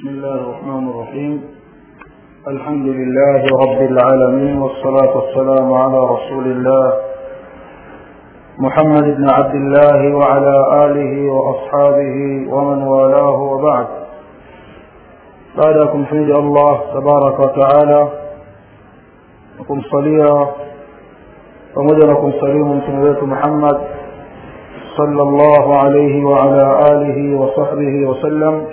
بسم الله الرحمن الرحيم الحمد لله رب العالمين والصلاة والسلام على رسول الله محمد بن عبد الله وعلى آله وأصحابه ومن والاه وبعد بعدكم حمد الله تبارك وتعالى نكم صليا pamoja na kumsalimu mtume wetu Muhammad sallallahu alayhi wa ala alihi wa sahbihi wasallam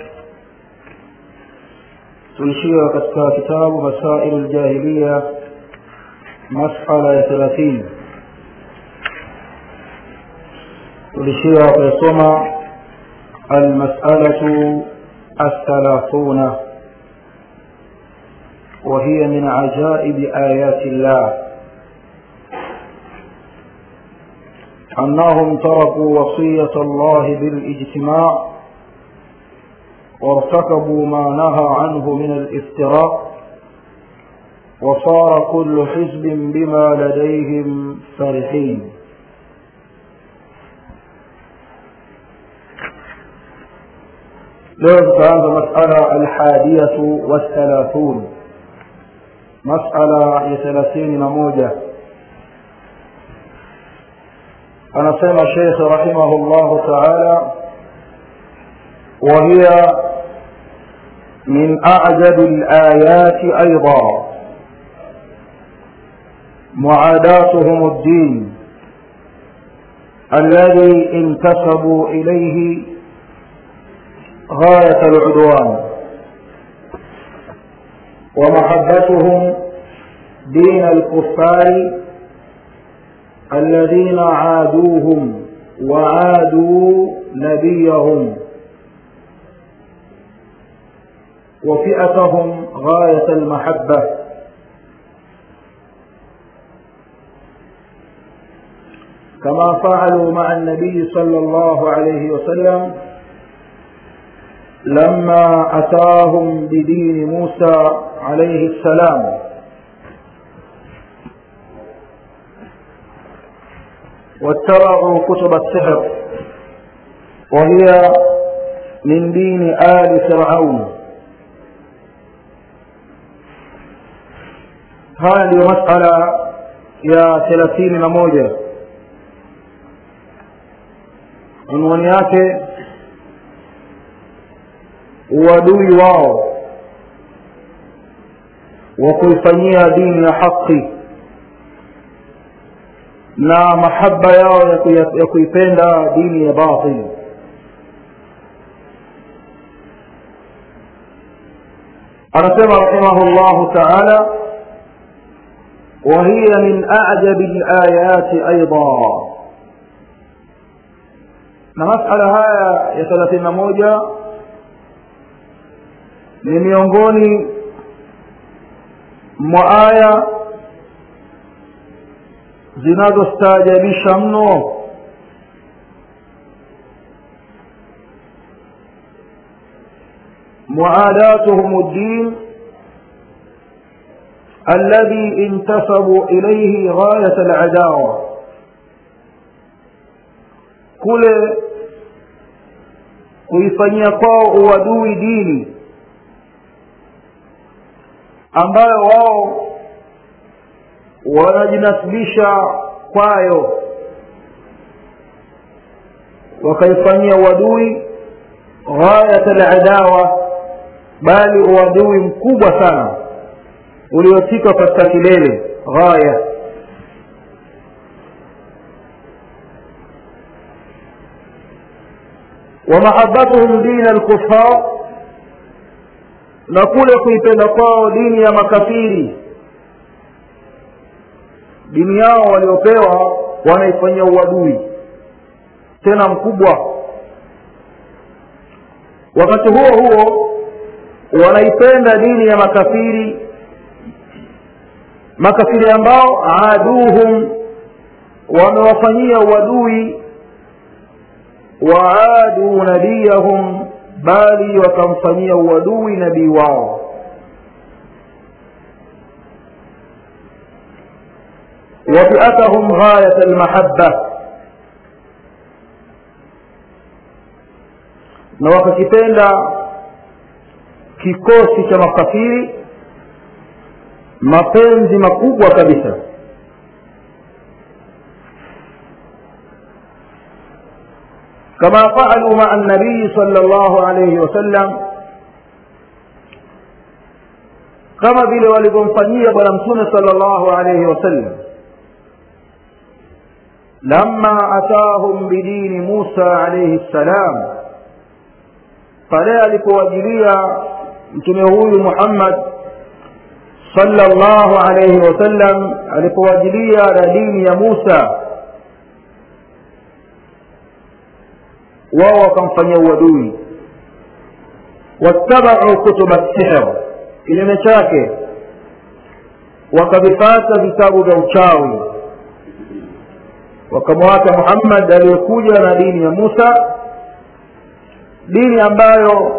tulishia katika kitabu masailu ljahiliya masala ya thelathini tulishia kuyasoma almasalatu الثلاثون وهي من عجائب آيات الله أنهم تركوا وصية الله بالاجتماع وارتكبوا ما نهى عنه من الافتراء وصار كل حزب بما لديهم فرحين leo tutaanza masala alhadiyatu wathalathun masala ya thelathini na moja anasema shekh rahimahu llahu taala وهي من أعجب الآيات أيضا معاداتهم الدين الذي انتسبوا إليه غاية العدوان ومحبتهم دين الكفار الذين عادوهم وعادوا نبيهم وفئتهم غاية المحبة كما فعلوا مع النبي صلى الله عليه وسلم لما أتاهم بدين موسى عليه السلام واتبعوا كتب السحر وهي من دين آل فرعون haya ndiyo masala ya thelathini na moja unwani yake uadui wao wa kuifanyia dini ya haki na mahaba yao ya kuipenda dini ya batili anasema rahimahu llahu taala وهي من أعجب الآيات أيضا na masala haya ya thelathini na moja ni miongoni mwa aya zinazostaajabisha mno muadatuhum ddin الذي انتسبوا إليه غاية العداوة kule kuifanyia kwao uadui dini ambayo wao wanajinasibisha kwayo wakaifanyia uadui ghayat aladawa bali uadui mkubwa sana uliofika katika kilele ghaya ومحبتهم دين الكفار na kule kuipenda kwao dini ya makafiri dini yao waliopewa wanaifanyia uadui tena mkubwa wakati huo huo wanaipenda dini ya makafiri makafiri ambao aduhum wamewafanyia uadui waadu nabiyahum bali wakamfanyia uadui nabii wao wafiatahum ghayat almahabba na wakakipenda kikosi cha makafiri mapenzi makubwa kabisa كما فعلوا مع النبي صلى الله عليه وسلم kama vile walivyomfanyia bwana mtume sala llahu alaihi wasallam lama atahum bidini musa alaihi ssalam pale alipowajilia mtume huyu muhammad sala llahu alaihi wasallam alipowajilia na dini ya musa wao wakamfanyia uadui wattabau kutuba sihr kinyume chake wakavifata vitabu vya uchawi wakamwacha muhammad aliyekuja na dini ya musa dini ambayo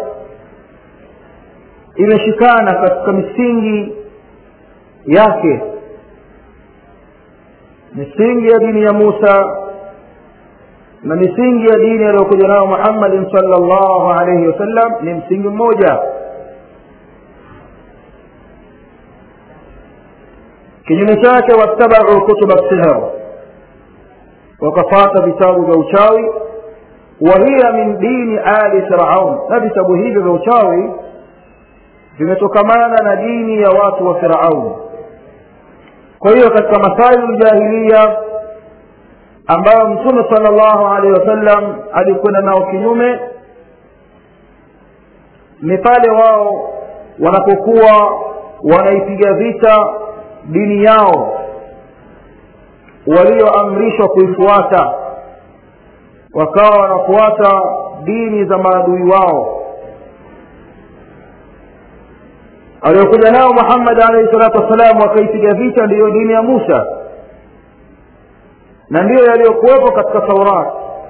imeshikana katika misingi yake misingi ya dini ya musa na misingi ya dini aliyokuja nayo muhammadin sala llahu alaihi wasallam ni msingi mmoja kinyume chake wattabau kutuba sihr wakafata vitabu vya uchawi wahiya min dini ali firaun na vitabu hivyo vya uchawi vimetokamana na dini ya watu wa firaun kwa hiyo katika masailu ljahiliya ambayo mtume sala llahu alehi wasallam alikwenda nao kinyume ni pale wao wanapokuwa wanaipiga vita dini yao walioamrishwa kuifuata wakawa wanafuata dini za maadui wao aliyokuja nao muhammad alaihi salatu wassalam wakaipiga vita ndiyo dini ya musa na ndiyo yaliyokuwepo katika taurat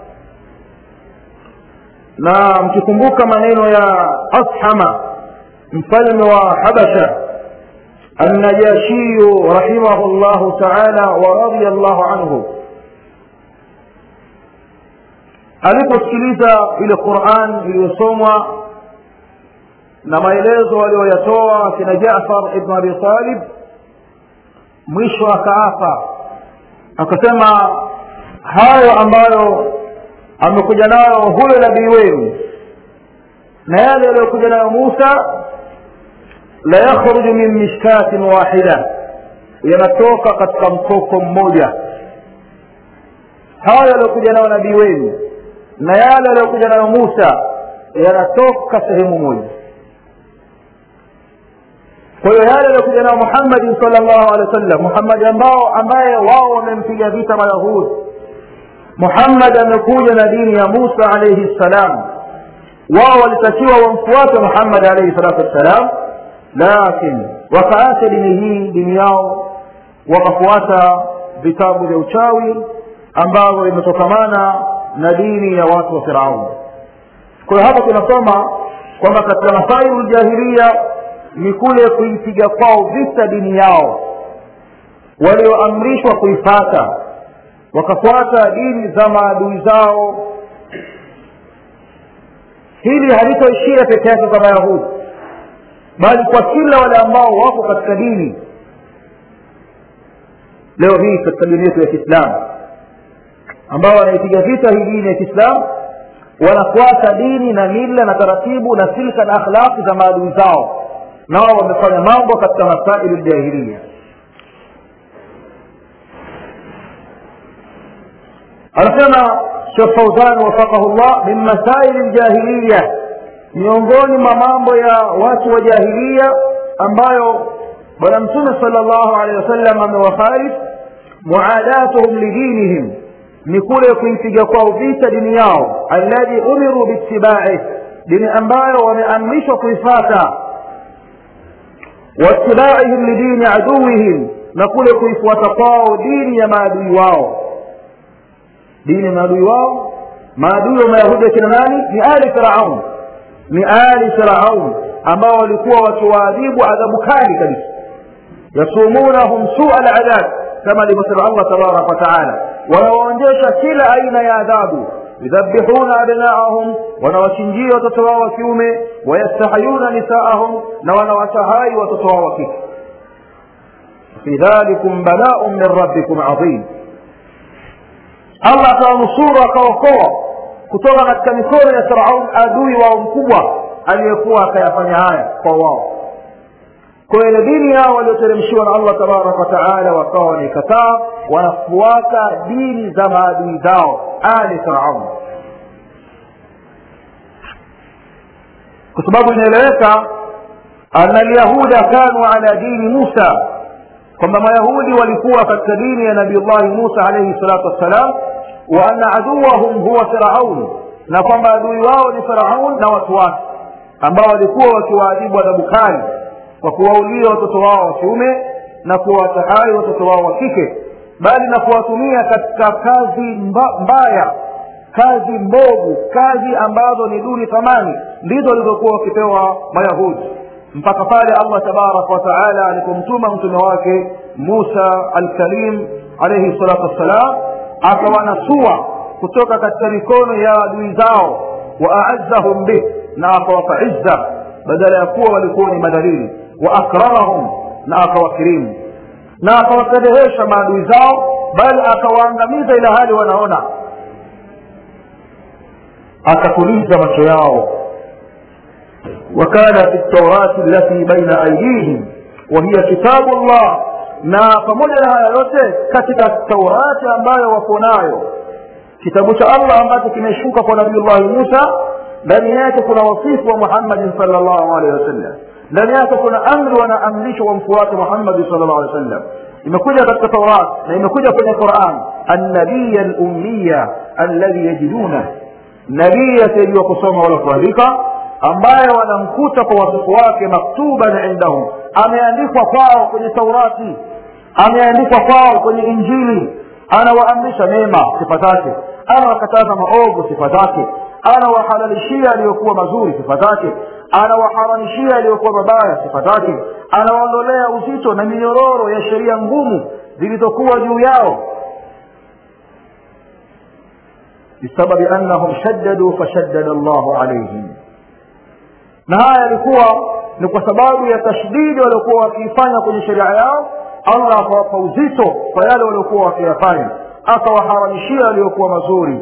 na mkikumbuka maneno ya ashama mfalme wa habasha النجاشي رحمه الله تعالى ورضي الله عنه aliposikiliza ile quran iliyosomwa na maelezo aliyoyatoa kina jafar ibn abi talib mwisho akaapa akasema hayo ambayo amekuja nayo huyo nabii wenu na yale aliyokuja nayo musa la yakhruju min mishkatin wahida yanatoka katika mkoko mmoja haya yaliyokuja nayo nabii wenu na yale yaliyokuja nayo musa yanatoka sehemu moja kwa hiyo yale yaliyokuja nayo muhammadin sala llahu alehi wa sallam muhammadi ambao ambaye wao wamempiga vita mayahudi muhammad amekuja na dini ya musa alaihi ssalam wao walitakiwa wamfuate muhammad alaihi salatu wassalam lakin wakaacha dini hii dini yao wakafuata vitabu vya uchawi ambavyo vimetokamana na dini ya watu wa firaun kwa hiyo hapa tunasoma kwamba katika masailu ljahilia ni kule kuipiga kwao vita dini yao walioamrishwa kuifata wakafuata dini za maadui zao hili halitoishia peke yake kwa mayahudi bali kwa kila wale ambao wako katika dini leo hii katika dini yetu ya kiislamu ambao wanaipiga vita hii dini ya kiislamu wanafuata dini na mila na taratibu na silka na akhlaqi za maadui zao nao wamefanya mambo katika masailu ljahilia anasema shekh fauzan wafaqahu llah min masaili ljahiliya miongoni mwa mambo ya watu wa jahilia ambayo bwana mtume sala llahu alehi wasallam amewafarif muadatuhum lidinihim ni kule kuipiga kwao vita dini yao alladhi umiru biitibaih dini ambayo wameamrishwa kuifata waitibaihim lidini aduwihim na kule kuifuata kwao dini ya maadui wao dini ya maadui wao maadui wa mayahudi akina nani ni ali firaun ni ali firaun ambao walikuwa wakiwaadhibu adhabu kali kabisa yasumunahum sua ladhab kama alivyosema allah tabaraka wataala wanawaonjesha kila aina ya adhabu yudhabihuna abnaahum wanawachinjia watoto wao wa kiume wayastahayuna nisaahum na wanawatahai watoto wao wa kike fi dhalikum balaun min rabbikum adhim allah akawanusuru akaokoa kutoka katika mikono ya firaun adui wao mkubwa aliyekuwa akayafanya haya kwa wao kwa ile dini yao walioteremshiwa na allah tabaraka wataala wakawa wanaikataa wanafuata dini za maadui zao ali firaun kwa sababu inaeleweka ana lyahuda kanu ala dini musa kwamba mayahudi walikuwa katika dini ya nabiullahi musa alaihi salatu wassalam wa anna aduwahum huwa firaun na kwamba adui wao ni firaun na watu wake ambao walikuwa wakiwaadhibu adhabu kali kwa kuwaulia watoto wao wa kiume na kuwatahai watoto wao wa kike bali na kuwatumia katika kazi mba, mbaya kazi mbovu kazi ambazo ni duni thamani ndizo walizokuwa wakipewa mayahudi mpaka pale allah tabaraka wataala alipomtuma mtume wake musa alkalim alaihi salatu wassalam akawanasua kutoka katika mikono ya adui zao waaazahum bih na akawapa izza badala ya kuwa walikuwa ni madhalili waakramahum na akawakirimu na akawafedhehesha maadui zao bali akawaangamiza ila hali wanaona akakuliza macho yao وكان في التوراة التي بين أيديهم وهي كتاب الله na pamoja na haya yote katika taurati ambayo wako nayo kitabu cha allah ambacho kimeshuka kwa nabiullahi musa ndani yake kuna wasifu wa muhammadin salllahu alehi wasallam ndani yake kuna amri wanaamrishwa wamfuate muhammadi salllahu alehi wasallam imekuja katika taurat na imekuja kwenye quran annabiya lummiya alladhi yajiduna nabii asiyejua kusoma wala kuandika ambaye wanamkuta kwa wasifu wake maktuban indahum ameandikwa kwao kwenye taurati ameandikwa kwao kwenye injili anawaamrisha mema sifa zake anawakataza maovu sifa zake anawahalalishia aliyokuwa mazuri sifa zake anawaharamishia aliyokuwa mabaya sifa zake anawaondolea uzito na minyororo ya sheria ngumu zilizokuwa juu yao bisababi annahum shaddadu fashaddada llahu alaihim na haya yalikuwa ni kwa sababu ya tashdidi waliokuwa wakiifanya kwenye sheria yao allah akawapa uzito kwa yale waliokuwa wakiyafanya akawaharamishia waliokuwa mazuri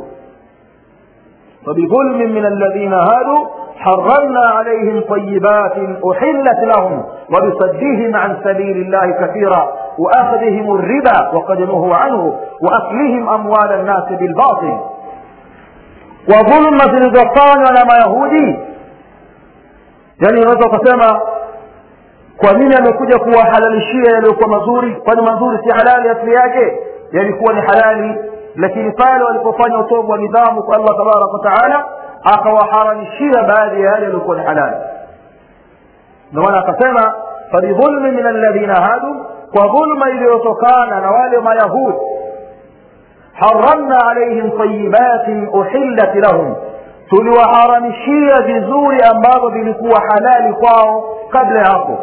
فبظلم من الذين هادوا حرمنا عليهم طيبات أحلت لهم وبصدهم عن سبيل الله كثيرا وأخذهم الربا وقد نهوا عنه وأكلهم أموال الناس بالباطل وظلم zilizofanywa na mayahudi yani unaweza ukasema kwa nini amekuja kuwahalalishia yaliyokuwa mazuri kwani mazuri si halali asili yake yalikuwa ni halali lakini pale walipofanya utovu wa nidhamu kwa allah tabaraka wataala akawaharamishia baadhi ya yale yaliyokuwa ni halali ndio maana akasema fabidhulmi min alladhina hadu kwa dhulma iliyotokana na wale mayahudi haramna alaihim tayibatin uhillat lahum tuliwaharamishia vizuri ambavyo vilikuwa halali kwao kabla ya hapo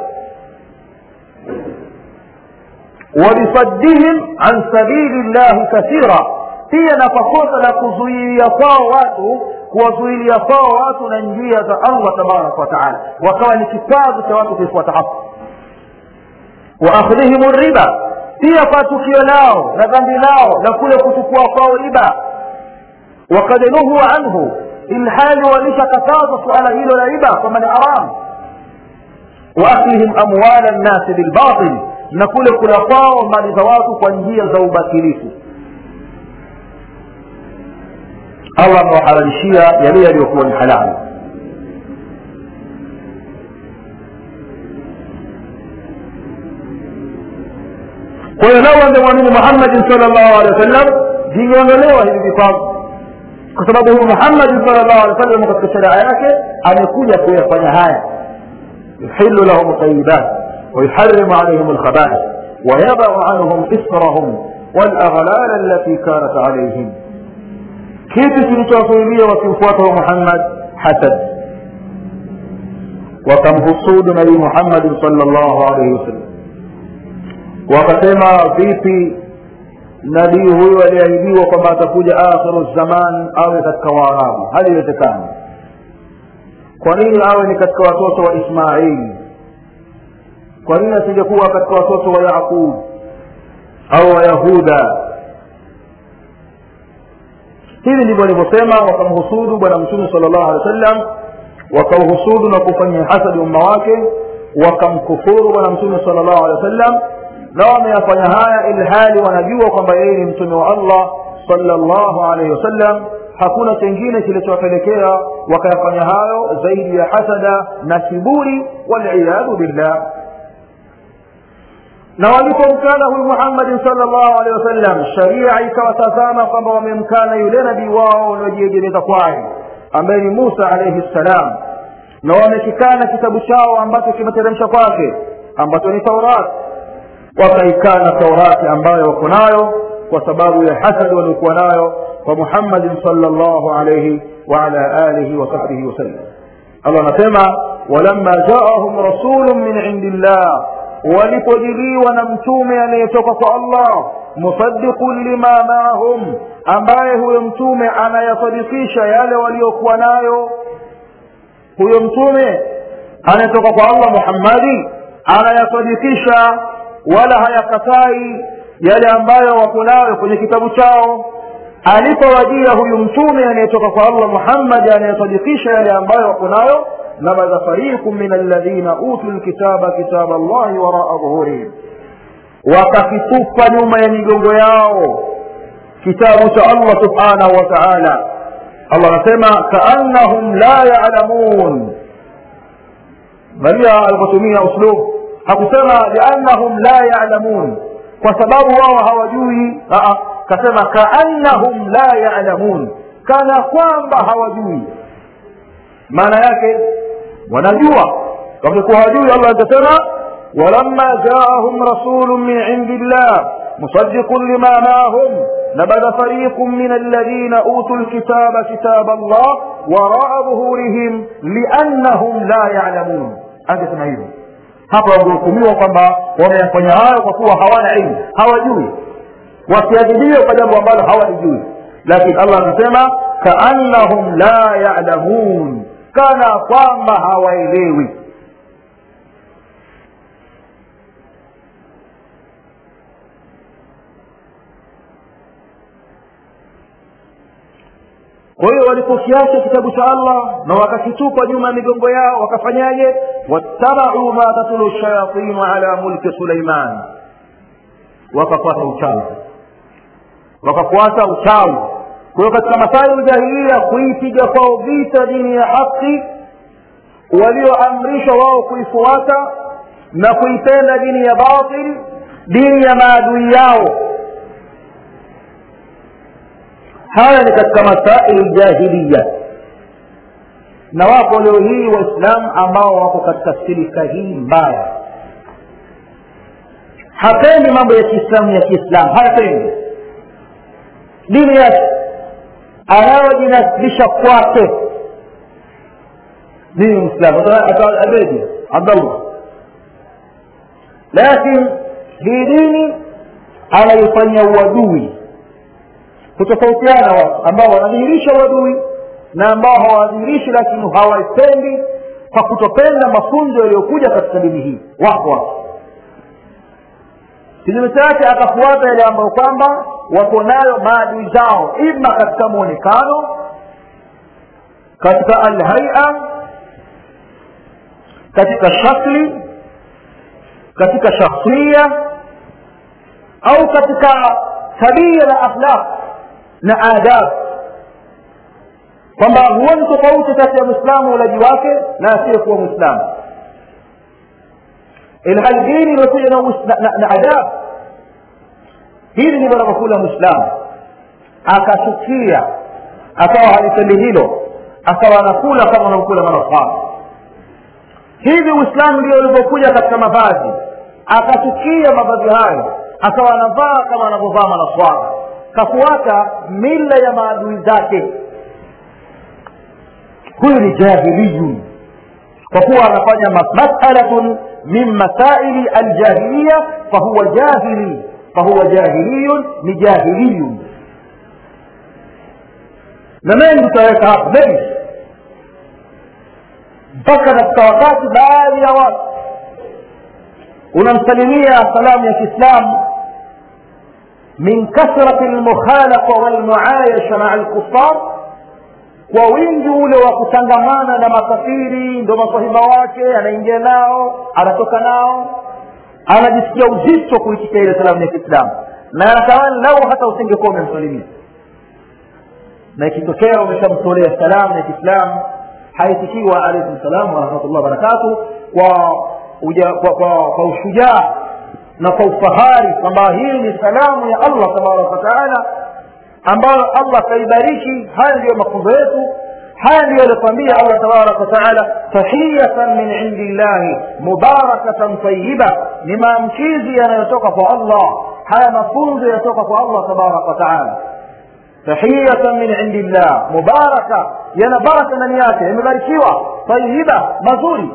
wabisaddihim an sabili llahi kathira pia na kwa kosa la kuzuilia kwao watu kuwazuilia kwao watu na njia za allah tabaraka wataala wakawa ni kikwazo cha watu kuifuata hapo waakhdhihim riba pia kwa tukio lao na dhambi lao na kule kuchukua kwao riba wakad nuhu anhu ilhali walishakataza suala hilo la riba kwamba ni haram waaklihim amwala nnasi bilbatil na kule kula kwao mali za watu kwa njia za ubatilifu allah amewahalalishia yale yaliyokuwa ni halali kwa hiyo lau angemwamini muhammadin sal llahu alehi wa sallam vingeondolewa hivi vikwazo kwa sababu huyu muhammadin sal llahu alehi wa sallam katika sheria yake amekuja kuyafanya haya yuhilu lahum tayibat ويحرم عليهم الخبائث ويضع عنهم إسرهم والأغلال التي كانت عليهم كيف kilichowazuilia wakimfuata muhammad hasad wakamhusudu nabii muhammadin sal llahu alaihi wasallam wakasema vipi nabii huyo aliahidiwa kwamba atakuja akhiru zaman awe katika waarabu haliwezekani kwa nini awe ni katika watoto wa ismaili kwa nini asingekuwa katika watoto wa yaqub au wa yahuda hivi ndivyo walivyosema wakamhusudu bwana mtume sala llahu alehi wa sallam wakauhusudu na kufanyia hasadi umma wake wakamkufuru bwana mtume sala llahu alehi wa sallam na wameyafanya haya ilhali wanajua kwamba yeye ni mtume wa allah sala llahu alaihi wasallam hakuna chengine kilichowapelekea wakayafanya hayo zaidi ya hasada na kiburi waliyadhu billah na walipomkana huyu muhammadin sal llahu alehi wasallam sharia ikawatazama kwamba wamemkana yule nabii wao waliojiegemeza kwaye ambaye ni musa alaihi ssalam na wamekikana kitabu chao ambacho kimeteremsha kwake ambacho ni taurati wakaikana taurati ambayo wako nayo kwa sababu ya hasadi waliokuwa nayo kwa muhammadin salllahu alaihi waala alihi wasahbihi wasallam allah anasema walamma jaahum rasulun min indi llah walipojiliwa na mtume anayetoka kwa allah musaddiqun lima maahum ambaye huyo mtume anayasadikisha yale waliokuwa nayo huyo mtume anayetoka kwa allah muhammadi anayasadikisha wala hayakatai yale ambayo wako nayo kwenye kitabu chao alipowajia huyu mtume anayetoka kwa allah muhammadi anayesadikisha yale ambayo wako nayo nabadha fariqu min alladhina utu lkitaba kitaba llahi waraa dhuhurihim wakakitupa nyuma ya migongo yao kitabu cha allah subhanahu wa taala allah anasema kaannahum la yalamun angalia alipotumia uslub hakusema liannahum la yalamun kwa sababu wao hawajui kasema kaannahum la yalamun kana kwamba hawajui maana yake wanajua wangekuwa hawajui allah atasema walamma jaahum rasulun min indi llah musaddiqun lima maahum نبذ فريق من الذين أوتوا الكتاب كتاب الله وراء ظهورهم لأنهم لا يعلمون هذا اسمه hapa wangehukumiwa kwamba wameyafanya hayo kwa kuwa hawana ilmu hawajui wasiadhibiwe kwa jambo ambalo hawalijui lakini allah amesema kaannahum la yalamun kana kwamba hawaelewi kwa hiyo walipokiacha kitabu cha allah na wakakitupa nyuma ya migongo yao wakafanyaje wattabau ma tatulu shayatinu ala mulki suleiman wakafuata uchawi wakafuata uchawi kwa hiyo katika masaibu jahilia kuipiga kwao vita dini ya haki walioamrishwa wao kuifuata na kuipenda dini ya batil dini ya maadui yao haya ni katika masaili ljahiliya na wapo leo hii waislamu ambao wako katika silika hii mbaya hapendi mambo ya kiislamu ya kiislamu hayapendi dini yake anayojinasibisha kwake dini mwislamu abeji abdallah lakini hii dini anaifanyia uadui kutofautiana watu ambao wanadhihirisha uadui na ambao hawadhihirishi lakini hawaipendi kwa kutopenda mafunzo yaliyokuja katika dini hii wako watu kinyume chake akafuata yale ambayo kwamba wako nayo maadui zao ima katika mwonekano katika alhaia katika shakli katika shakhsia au katika tabia na akhlaq na adab kwamba huoni tofauti kati ya mwislamu ulaji wake na asiyekuwa mwislamu ilhali dini imekuja na, na, na adab hili ndilo anavyokula mwislamu akachukia akawa halipendi hilo akawa anakula kama anavyokula manafaa hivi uislamu ndio ulivyokuja katika mavazi akachukia mavazi hayo akawa anavaa kama anavyovaa manaswara kafuata mila ya maadui zake huyu ni jahiliyun kwa kuwa anafanya masalatun min masaili aljahiliya fahuwa jahili fahuwa jahiliyun ni jahiliyun na mengi tutaweka hapa mengi mpaka katika wakati baadhi ya watu unamsalimia salamu ya kiislamu min kasrati lmukhalafa walmuayasha maa lkufar kwa wingi ule wa kutangamana na makafiri ndo masahiba wake anaingia nao anatoka nao anajisikia uzito kuitikia ile salamu ya kiislamu na anatamani lau hata usingekuwa umemsalimia na ikitokea umeshamtolea salamu ya kiislamu haitikiwa alaikum salam warahmatullah wabarakatuh kwa, uja, kwa, kwa, kwa ushujaa na kwa ufahari kwamba hii ni salamu ya allah tabaraka wataala ambayo allah kaibariki haya ndiyo mafunzo yetu haya ndiyo aliotuambia allah tabaraka wataala tahiyatan min indi llahi mubarakatan tayiba ni maamkizi yanayotoka kwa allah haya mafunzo yanatoka kwa allah tabaraka wataala tahiyatan min indi llah mubaraka yana baraka ndani yake yamebarikiwa tayiba mazuri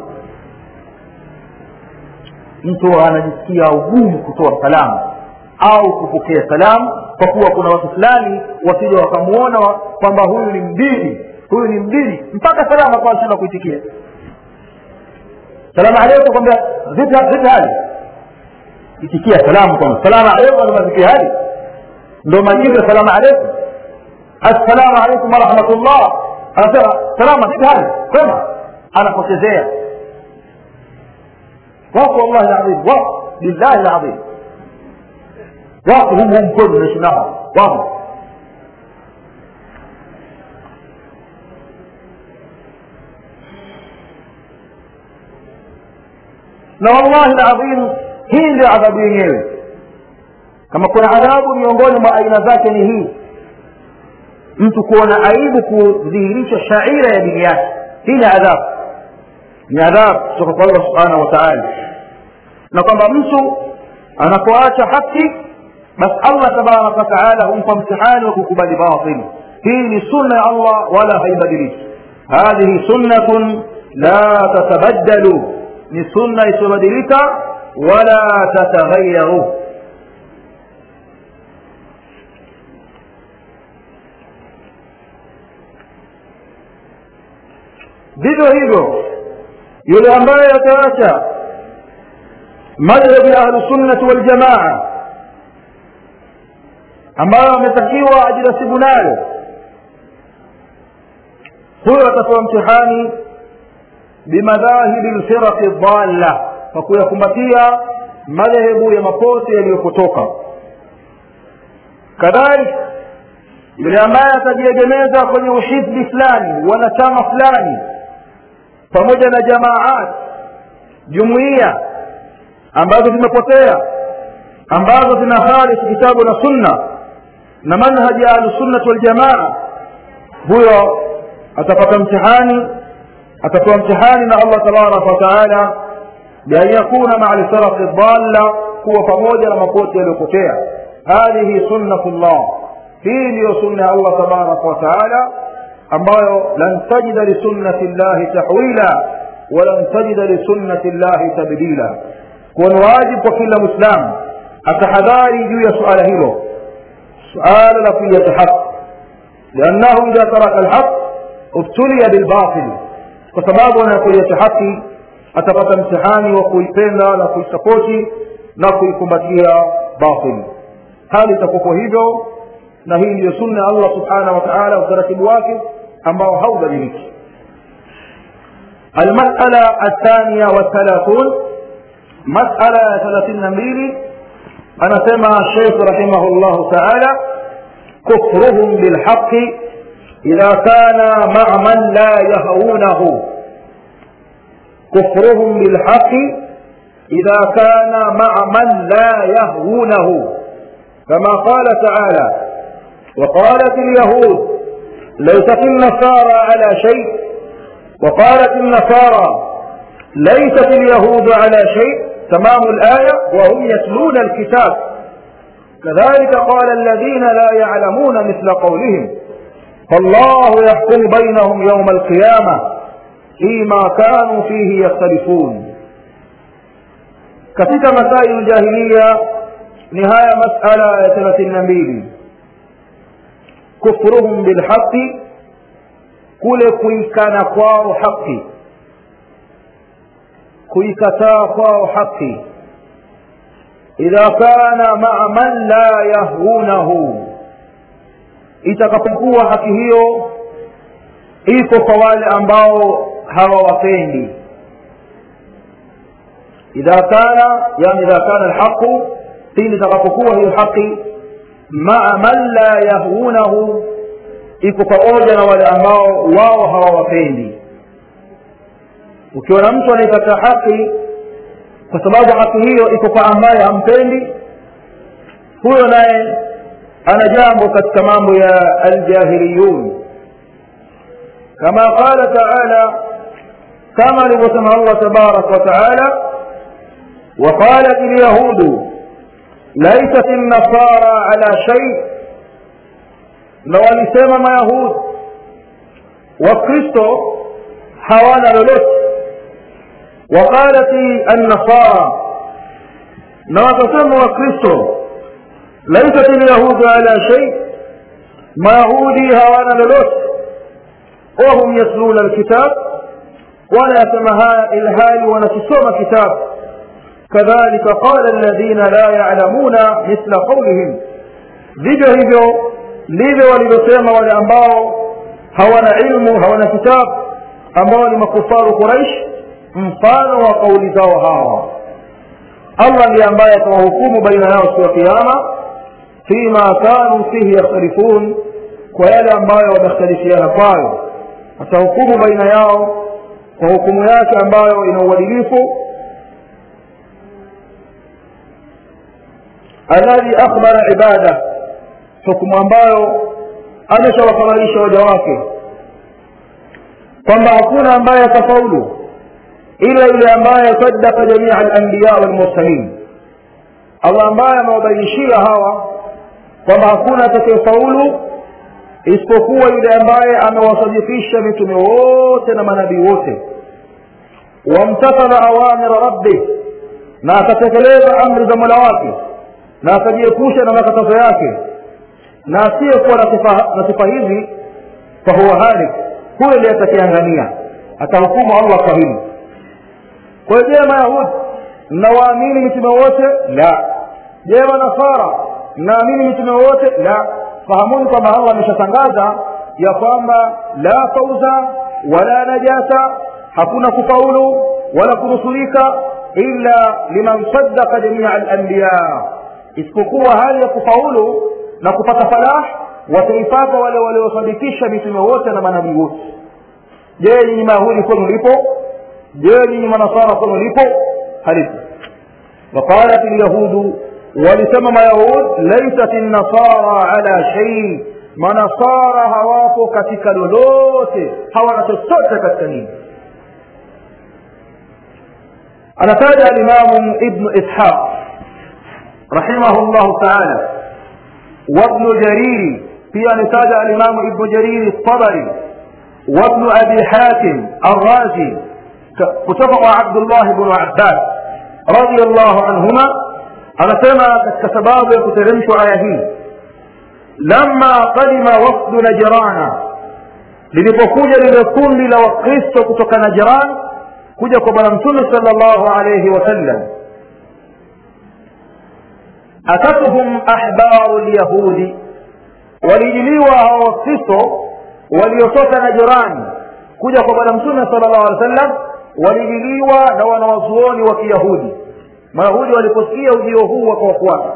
mtu anajisikia ugumu kutoa salamu au kupokea salamu kwa kuwa kuna watu fulani wasija wakamuona kwamba huyu ni mdini huyu ni mdini mpaka salamu akawa anashindwa kuitikia salamu alaikum kwambia vipi hali itikia salamu kwamba salamu alaikum anamazikia hali ndo majibu ya salamu alaikum assalamu alaikum warahmatullah anasema salama vipi hali kwema anapotezea wako wallahi ladhim wako billahi ladhim wako humu humu kwenu naishi nao wako na wallahi ladhim hii ndio adhabu yenyewe kama kuna adhabu miongoni mwa aina zake ni hii mtu kuona aibu kudhihirisha shaira ya dini yake hii ni adhabu ni adhabu kutoka kwa allah subhanahu wa taala na kwamba mtu anapoacha haki basi allah tabaraka wataala humpa mtihani wa kukubali batili hii ni sunna ya allah wala haibadiliki hadhihi sunnatun la tatabaddalu ni sunna isiyobadilika wala tataghayaru vivyo hivyo yule ambaye ataacha madhhabi ya ahlusunnati waljamaa ambayo ametakiwa ajinasibu nayo huyo atapewa mtihani bimadhahibi lfiraqi dhalla kwa kuyakumbatia madhehebu ya mapote yaliyopotoka kadhalika yule ambaye atajiegemeza kwenye uhizbi fulani wanachama fulani pamoja na jamaat jumuiya ambazo zimepotea ambazo zina khalifu kitabu na sunna na manhaji ya ahlusunnati waljamaa huyo atapata mtihani atapewa mtihani na allah tabaraka wataala bian yakuna maa lfiraqi dhalla kuwa pamoja na mapote yaliyopotea hadhihi sunnatu llah hii ndiyo sunna ya allah tabaraka wataala ambayo lan tajida lisunnati llahi tahwila walan tajida lisunnati llahi tabdila kuwa ni wajibu kwa kila mwislamu atahadhari juu ya suala hilo suala la kuiyata haq liannahu idha taraka lhaq ubtuliya bilbatil kwa sababu anapoiacha haki atapata mtihani wa kuipenda na kuisapoti na kuikumbatia batil hali itakuwa hivyo na hii ndiyo sunna ya allah subhanahu wa taala utaratibu wake ambao haubadiliki almasala athania wathalathun masala ya thelathini na mbili anasema sheikh rahimahu llahu taala kufruhum bilhaqi idha kana maa man la yahaunahu kufruhum bilhaqi idha kana maa man la yahwunahu كما قال تعالى وقالت اليهود ليست النصارى على شيء وقالت النصارى ليست اليهود على شيء تمام الآية وهم يتلون الكتاب كذلك قال الذين لا يعلمون مثل قولهم فالله يحكم بينهم يوم القيامة فيما كانوا فيه يختلفون katika masailu jahiliya ni haya masala ya thelathini na mbili kufruhum bilhaqi kule kuikana kwao haqi kuikataa kwao haqi idha kana maa man la yahunahu itakapokuwa haki hiyo iko kwa wale ambao hawawapendi idha kana yani idha kana alhaqu pindi itakapokuwa hiyo haki maa man la yahunahu iko pamoja na wale ambao wao hawawapendi ukiona mtu anaipata haki kwa sababu haki hiyo iko kwa ambaye hampendi huyo naye ana jambo katika mambo ya aljahiliyun kama qala taala kama alivyosema allah tabaraka wa taala وقالت اليهود ليست النصارى على شيء na walisema mayahudi wakristo hawana lolote waqalati annasara na wakasema wakristo laisat lyahudu ala shay mayahudi hawana lolote wahum yasluna lkitab wanayasema haya ilhali wanakisoma kitabu kadhalika qala alladhina la yalamuna mithla qaulihim vivyo hivyo ndivyo walivyosema wale ambao hawana ilmu hawana kitabu ambao ni makufaru quraish mfano wa kauli zao hawa allah ndiye ambaye atawahukumu baina yao siku ya kiama fima kanu fihi yakhtalifun kwa yale ambayo wamekhtalifiana kwayo atahukumu baina yao kwa hukumu yake ambayo ina uadilifu alladhi akhbara ibada hukumu ambayo ameshawafananisha waja wake kwamba hakuna ambaye atafaulu ila yule ambaye sadaka jamia alanbiya walmursalin allah ambaye amewabainishia hawa kwamba hakuna atakayefaulu isipokuwa yule ambaye amewasadikisha mitume wote na manabii wote wamtathala awamira rabbih na akatekeleza amri za mola wake na akajiepusha na makatazo yake na asiyekuwa na sifa hizi fahuwa halik huyo ndiye atakiangania atahukumu allah kwa hili kwa hiyo je mayahudi mnawaamini mitume wote la je manasara mnaamini mitume wote la fahamuni kwamba allah ameshatangaza ya kwamba la fauza wala najata hakuna kufaulu wala kunusurika illa liman saddaka jamia alanbiya isipokuwa hali ya kufaulu na kupata falah wataipata wale waliosadikisha mitume wote na manabii wote je nyinyi mayahudi kwenu lipo je nyinyi manasara kwenu lipo halipo waqalat lyahudu walisema mayahud laisat nasara ala shei manasara hawapo katika lolote hawana chochote katika nini anataja alimamu ibnu ishaq rahimahu llahu taala وابن جرير في نتاج الإمام ابن جرير الطبري وابن أبي حاتم الرازي كتبه عبد الله بن عباس رضي الله عنهما أنا سمع كسباب كترمش آيه لما قدم وفد نجران lilipokuja lile kundi la wakristo kutoka najiran kuja kwa bwana mtume sala llahu alaihi wasallam atatuhum ahbaru lyahudi walijiliwa hao wakristo waliotoka na jirani kuja kwa bwana mtume sala llahu alehi wa sallam walijiliwa na wanawazuoni wa kiyahudi mayahudi waliposikia ujio huu wakawafuata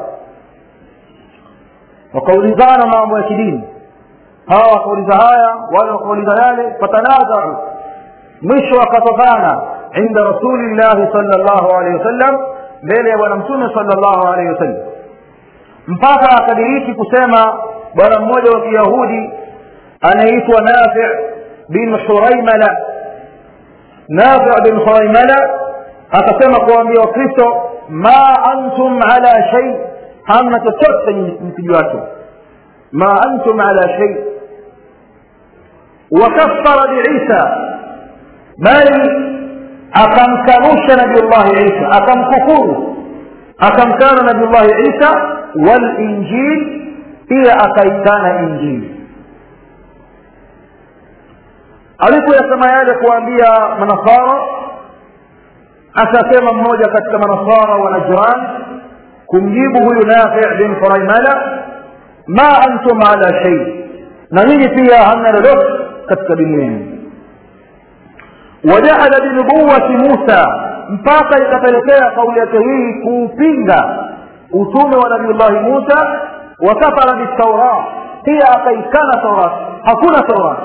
wakaulizana mambo ya kidini hawa wakauliza haya wale wakauliza yale fatanazau mwisho wakatokana inda rasulillahi sala llahu alehi wasallam mbele ya bwana mtume sala llahu alehi wasallam mpaka akadiriki kusema bwana mmoja wa kiyahudi anaitwa nafi bin huraimala nafi bin huraimala akasema kuwaambia wakristo ma antum ala shei hamna chochote mkijuacho ma antum ala shei wakafara biisa bali akamkanusha nabiullahi isa akamkufuru akamkana nabiullahi isa walinjil pia akaikana injili alipoyasema yale kuwaambia manasara akasema mmoja katika manasara wa najran kumjibu huyu nafi bin furaimala ma antum ala shay na nyinyi pia hamna lolote katika dini yenu wajaala binubuwati musa mpaka ikapelekea kauli yake hii kuupinga utume wa nabiullahi musa wakafara bitaurat pia akaikana taurat hakuna taurat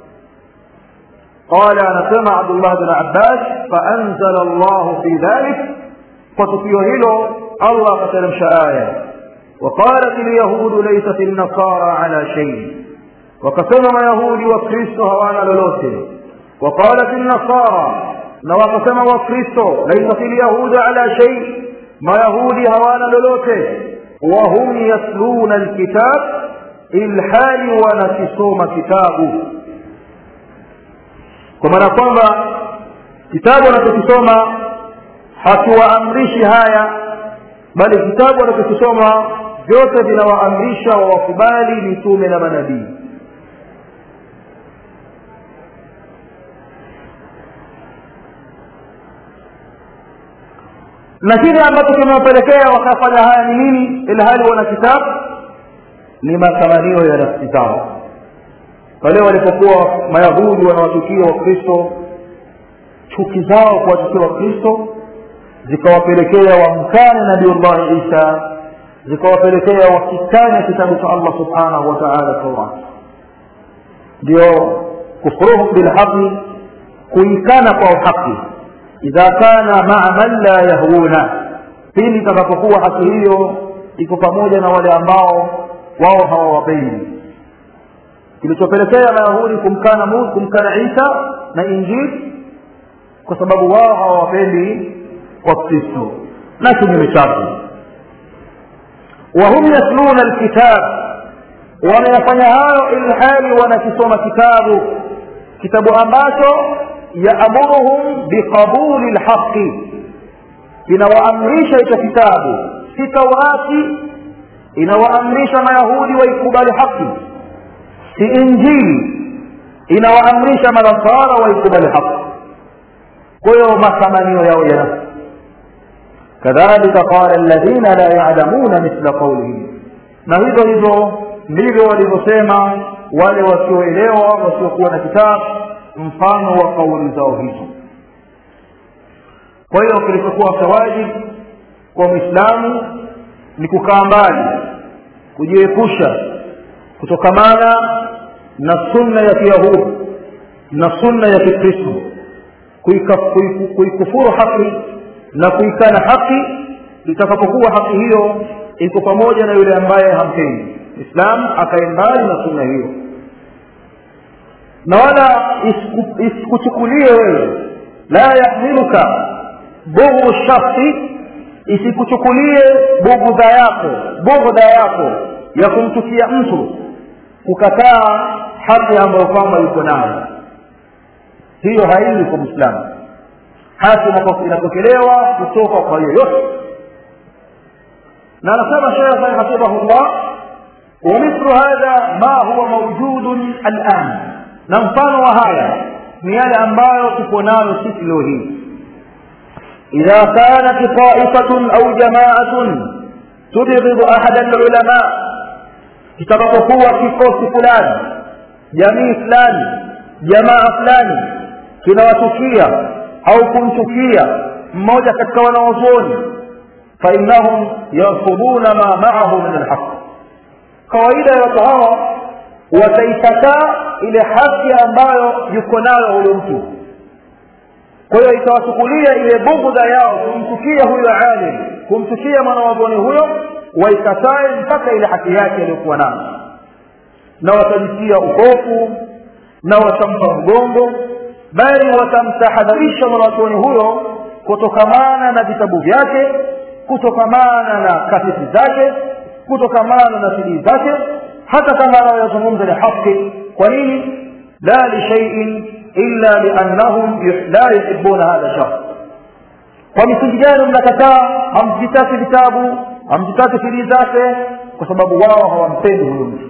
قال anasema abdullah bin abbas faanzala llahu fi dhalik kwa tukio hilo allah akateremsha aya وقالت اليهود ليست النصارى على شيء وكسم يهود وكريستو هوانا لولوته وقالت النصارى وقسم وكريستو ليست اليهود على شيء ما يهود هوانا لولوته وهم يتلون الكتاب الحال ونكسوم كتابه kwa maana kwamba kitabu anachokisoma hakiwaamrishi haya bali kitabu anachokisoma vyote vinawaamrisha wawakubali mitume na manabii na kile ambacho kimewapelekea wakafanya haya ni nini ilhali wana kitabu ni matamanio ya nafsi zao pale walipokuwa mayahudi wanawachukia wakristo chuki zao kuwachukia wakristo zikawapelekea wamkane nabiullahi isa zikawapelekea wakikanya kitabu cha allah subhanahu wa taala taurat ndio kufruhum bilhaqi kuikana kwa uhaqi idha kana maa man la yahuna pindi itakapokuwa haki hiyo iko pamoja na wale ambao wao hawawapendi kilichopelekea mayahudi kumkana Mungu kumkana Isa na Injili kwa sababu wao hawawapendi Wakristo na kinyume chake wahum yatluna alkitab wanayafanya hayo ilhali wanakisoma kitabu kitabu ambacho yaamuruhum biqabuli lhaqi kinawaamrisha hicho kitabu si taurati inawaamrisha mayahudi waikubali haki si injili inawaamrisha manasara waikubali haki kwa hiyo matamanio yao ya nafsi kadhalika qala alladhina la yalamuna mithla qaulihim na hivyo hivyo ndivyo walivyosema wale wasioelewa wasiokuwa na kitabu mfano wa kauli zao hizo kwa hiyo kilichokuwa chawajibu kwa mwislamu ni kukaa mbali kujiepusha kutokamana na sunna ya kiyahudi na sunna ya kikristo kuikufuru haki na kuikana haki itakapokuwa haki hiyo iko pamoja na yule ambaye hampendi islam akae mbali na sunna hiyo na wala isikuchukulie wewe la yahmiluka bughu shakhsi isikuchukulie bugudha yako bughdha yako ya kumchukia mtu kukataa haki ambayo kwamba yuko nayo hiyo haili kwa mwislamu haki inapokelewa kutoka kwa yoyote na anasema shekhe hafidhahullah ومثل هذا ما هو موجود الآن na mfano wa haya ni yale ambayo tuko nayo sisi leo hii idha kanat taifatun au jamaatun tubghidu ahada alulama kitakapokuwa kikosi fulani jamii fulani jamaa fulani kinawatukia au kumchukia mmoja katika wanaozuoni fainahum yarfuduna ma maahu min alhaq kawaida ya watu hawa wataikataa ile haki ambayo yuko nayo huyo mtu kwa hiyo itawachukulia ile bugudha yao kumchukia huyo alim kumchukia mwanawazuoni huyo waikatae mpaka ile haki yake aliyokuwa nayo na watajitia ukofu na watampa mgongo bali watamtahadharisha mwanawazuoni huyo kutokamana na vitabu vyake kutokamana na kaseti zake kutokamana na sidii zake hata kama anayoyazungumza ni haki kwa nini la lishaiin illa liannahum la yuhibuna hadha shakhs kwa misingi gani mnakataa hamzitaki vitabu hamzitaki siri zake kwa sababu wao hawampendi huyo mtu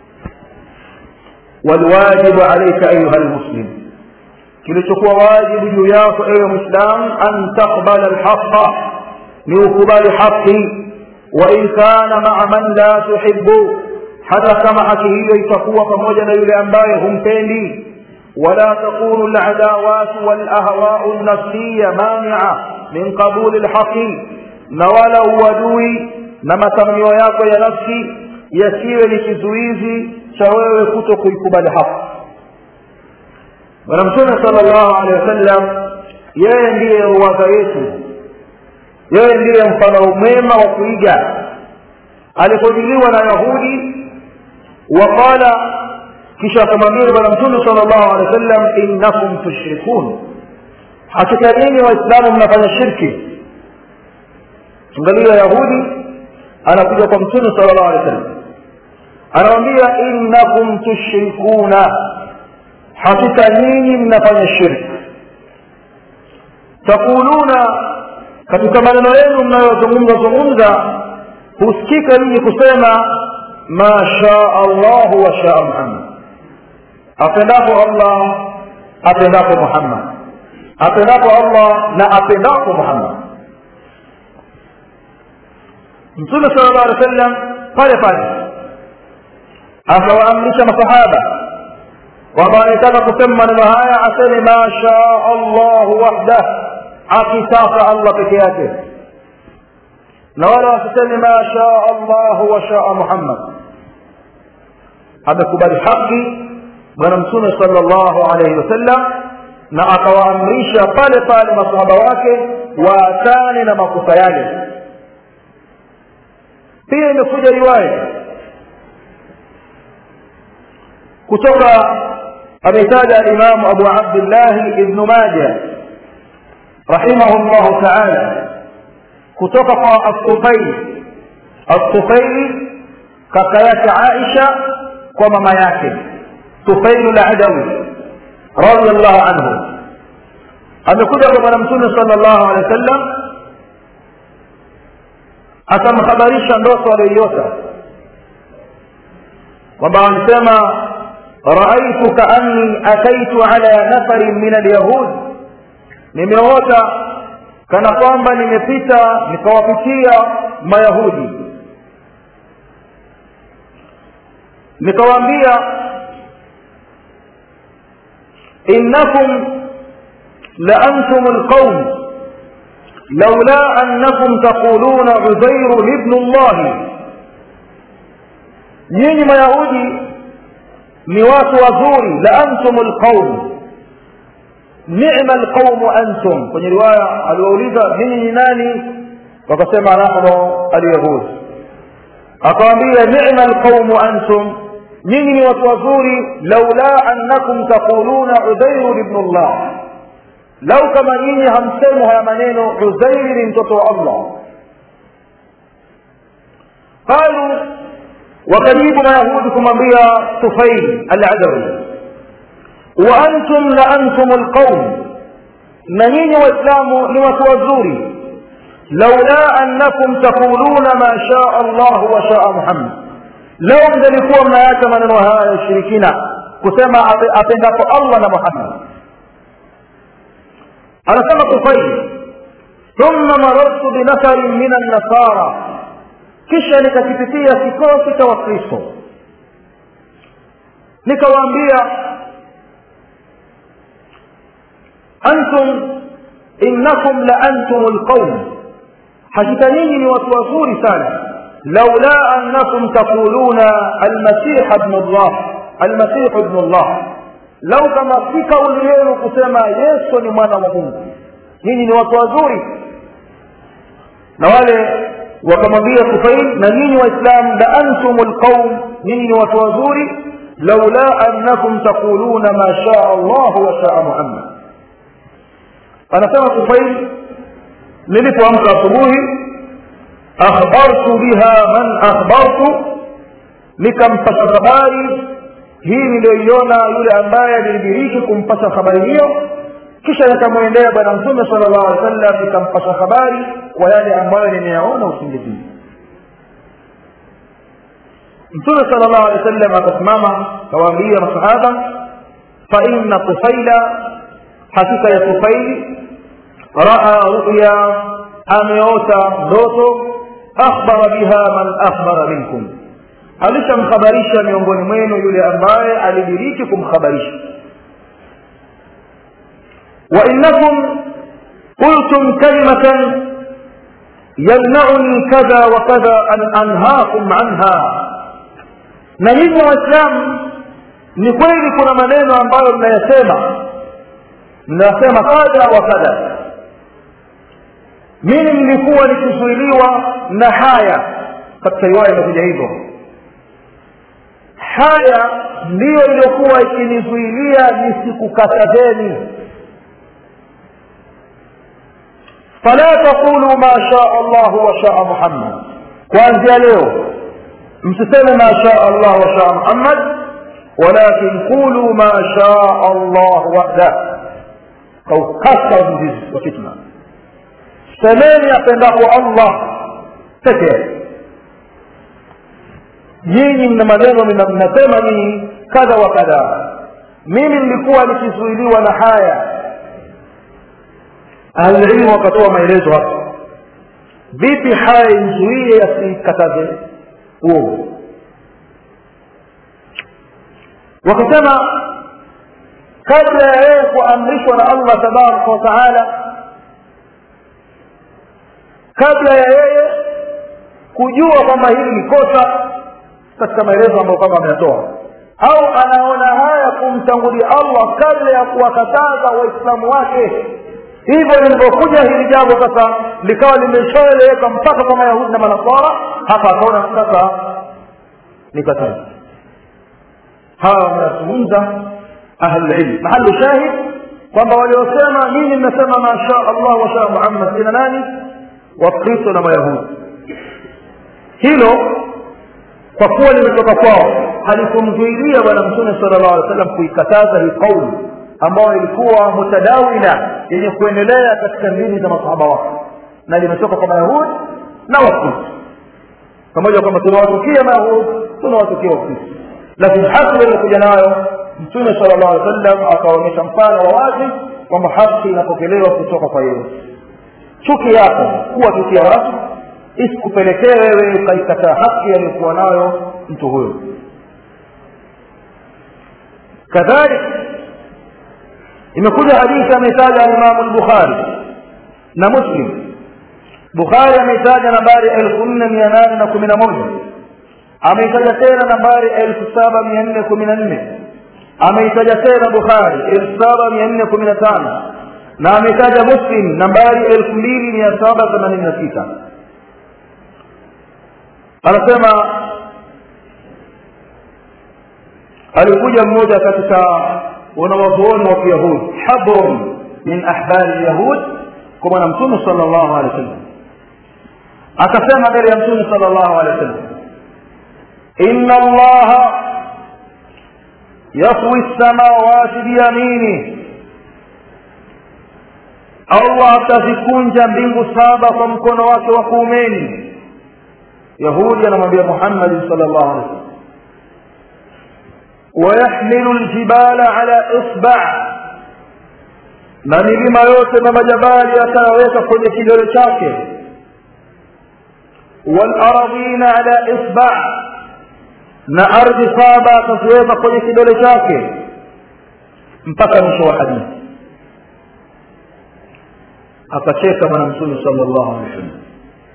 walwajibu alaika ayuha lmuslim kilichokuwa wajibu juu yako ewe mwislam an taqbala lhaqa ni ukubali haqi wain kana maa man la tuhibu hata kama haki hiyo itakuwa pamoja na yule ambaye humpendi ولا تكون العداوات والأهواء النفسية مانعة من قبول الحق نوال uadui na matamanio yako ya nafsi yasiwe ni kizuizi cha wewe kuto kuikubali haki bwana mtume sala llahu alehi wasallam yeye ndiye ruwaza yetu yeye ndiye mfano mwema wa kuiga alipojiliwa na yahudi waqala kisha akamwambia bwana mtume sala llahu alehi wasallam innakum tushrikun hakika nyinyi waislamu mnafanya shirki angalia yahudi anakuja kwa mtume sala llahu alehi wasallam anamwambia innakum tushrikuna hakika nyinyi mnafanya shirki takuluna katika maneno yenu mnayozungumza zungumza husikika nyinyi kusema ma shaa allahu wa shaa muhammad apendapo allah apendapo muhammad apendapo allah na apendapo muhammad mtume sala llah alih wa sallam pale pale akawaamrisha masahaba kwamba anataka kusema maneno haya aseme ma shaa allahu wahdah akitaka allah peke yake na wala wasiseme ma shaa allahu wa shaa muhammad amekubali haki bwana mtume sala llahu alaihi wasallam na akawaamrisha pale pale masahaba wake waachane na makosa yale pia imekuja riwaya kutoka ametaja alimamu abu abdillahi ibnu maja rahimahu llahu taala kutoka kwa assufaili assufaili kaka yake aisha kwa mama yake sufailu ladawi radiallahu anhu amekuja kwa bwana mtume sala llahu alehi wa sallam akamhabarisha ndoto aliyoiota kwamba alisema raaitu kaanni ataitu ala nafarin min alyahud nimeota kana kwamba nimepita nikawapitia mayahudi nikawaambia innakum la antum alqaum لولا أنكم تقولون عزير ابن الله nyinyi mayahudi ni watu wazuri la antum lqaum nima lqaumu antum kwenye riwaya aliwauliza nyinyi ni nani wakasema nahnu alyahud akawambia nima lqaumu antum nyinyi ni watu wazuri laula annakum taquluna udairu ibnu llah lau kama nyinyi hamsemu haya maneno uzairi ni mtoto wa allah qalu wakajibu mayahudi kumwambia tufail aladawi wa antum la antum lqaum na nyinyi waislamu ni watu wazuri laula annakum taquluna ma shaa allah wa shaa muhammad lau mngelikuwa mnaacha maneno haya ya ushirikina kusema apendapo allah na muhammad anasema tufail thumma marartu binafarin min annasara kisha nikakipitia kikosi cha wakristo nikawaambia antum innakum la antum lqaum hakika nyinyi ni watu wazuri sana laula annakum taquluna almasiha bnu llah almasihu bnu llah lau kama si kauli yenu kusema yesu ni mwana wa mungu nyinyi ni watu wazuri na wale wakamwambia kufail na nyinyi waislamu la antum lqaum nyinyi ni watu wazuri laula annakum taquluna ma shaa allahu wa shaa muhammad anasema kufail nilipoamka asubuhi akhbartu biha man akhbartu nikampasha habari hii niliyoiona yule ambaye nilidiriki kumpasha habari hiyo kisha nikamwendea bwana mtume sala llahu alih wasallam nikampasha habari kwa yale ambayo nimeyaona usingizini mtume sala llahu alih wasallam akasimama kawaambia masahaba faina tufaila hakika ya tufaili raa ruya ameota ndoto akhbara biha man akhbara minkum alishamkhabarisha miongoni mwenu yule ambaye alidiriki kumkhabarisha وإنكم قلتم كلمة يمنعني كذا وكذا أن أنهاكم عنها na nyinyi waislamu ni kweli kuna maneno ambayo mnayasema mnasema kadha wa kadha mimi nilikuwa nikizuiliwa na haya katika riwaya imekuja hivyo haya ndiyo iliyokuwa ikinizuilia nisikukatazeni fala taqulu ma shaa Allah wa shaa Muhammad kuanzia leo msiseme ma shaa Allah wa shaa Muhammad walakin qulu ma shaa Allah wahda kaukasa mzizi wa fitna semeni apendapo Allah peke yake nyinyi mna maneno mnasema nyinyi kadha wa kadha mimi nilikuwa nikizuiliwa na haya ahlililmu wakatoa maelezo hapa vipi haya imzuie asikataze uovu wakasema kabla ya yeye kuamrishwa na allah tabaraka wa taala kabla ya yeye kujua kwamba hili ni kosa katika maelezo ambayo kwamba ameyatoa au anaona haya kumtangulia allah kabla ya kuwakataza waislamu wake hivyo lilivyokuja hili jambo sasa likawa limeshaeleweka mpaka kwa mayahudi na manasara hapa akaona sasa ni katazi hawa wanazungumza ahlulilm mahalu shahid kwamba waliosema nini mnasema masha allah washa muhammad kina nani wakristo na mayahudi hilo kwa kuwa limetoka kwao halikumzuilia bwana mtume sala llahu alih wa sallam kuikataza hii kauli ambayo ilikuwa mutadawila yenye kuendelea katika ndini za masahaba wake na limetoka kwa mayahudi na wakristo pamoja kwamba tunawatukia mayahudi tunawatukia wakristo lakini haki iliyokuja nayo mtume sala llahu alih wa sallam akaonyesha mfano wa wazi kwamba haki inapokelewa kutoka kwa yeye chuki yako kuwa chukia watu isikupelekee wewe ukaikataa haki aliyokuwa nayo mtu huyo kadhalika imekuja hadithi ametaja alimamu lbukhari na muslim bukhari ameitaja nambari elfu nne mia nane na kumi na moja ameitaja tena nambari elfu saba mia nne kumi na nne ameitaja tena bukhari elfu saba mia nne kumi na tano na ametaja muslim nambari elfu mbili mia saba themanini na sita anasema alikuja mmoja katika wanawazuoni wa kiyahudi habrun min ahbari lyahud kwa bwana mtume sala llahu alehi wa sallam akasema mbele ya mtume sala llahu alehi wa sallam ina allaha yafwi lsamawati biyamini allah atazikunja mbingu saba kwa mkono wake wa kuumeni yahudi anamwambia muhammadi sala llahu alehi wa sallam ويحمل الجبال على إصبع na milima yote na majabali atayaweka kwenye kidole chake walardhina ala isba na ardhi saba ataziweka kwenye kidole chake mpaka mwisho wa hadithi akacheka bwana mtume sala llahu alehi wa sallam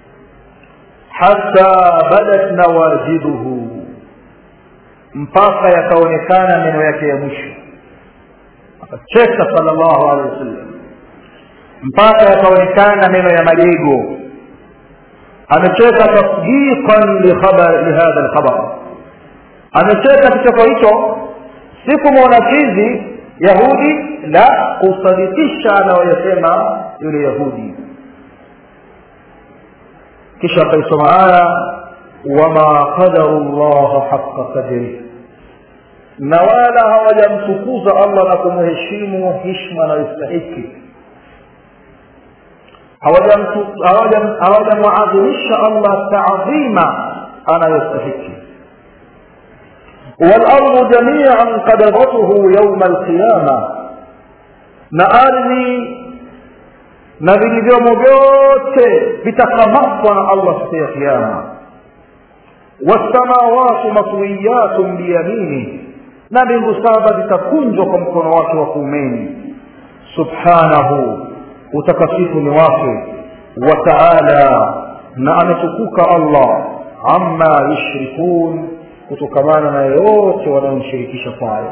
hata badat nawajiduhu mpaka yakaonekana meno yake ya mwisho akacheka sala llahu alehi wasallam mpaka yakaonekana meno ya majego amecheka tasdiqan lihadha lkhabar amecheka kicheko hicho si kumwona chizi yahudi la kusadikisha anayoyasema yule yahudi kisha akaisoma aya wama qadaru llaha haqa qadrih na wala hawajamtukuza allah na kumheshimu hishma anayostahiki hawajamwadhimisha allah taadhima anayostahiki walardu jamian qabadatuhu yauma alqiyama na ardhi na vilivyomo vyote vitakamatwa na allah siku ya kiama wassamawatu matwiyatun biyamini na mbingu saba zitakunjwa kwa mkono wake wa kuumeni subhanahu utakasifu ni wake wa taala na ametukuka allah amma yushrikun kutokamana na yote wanayomshirikisha kwayo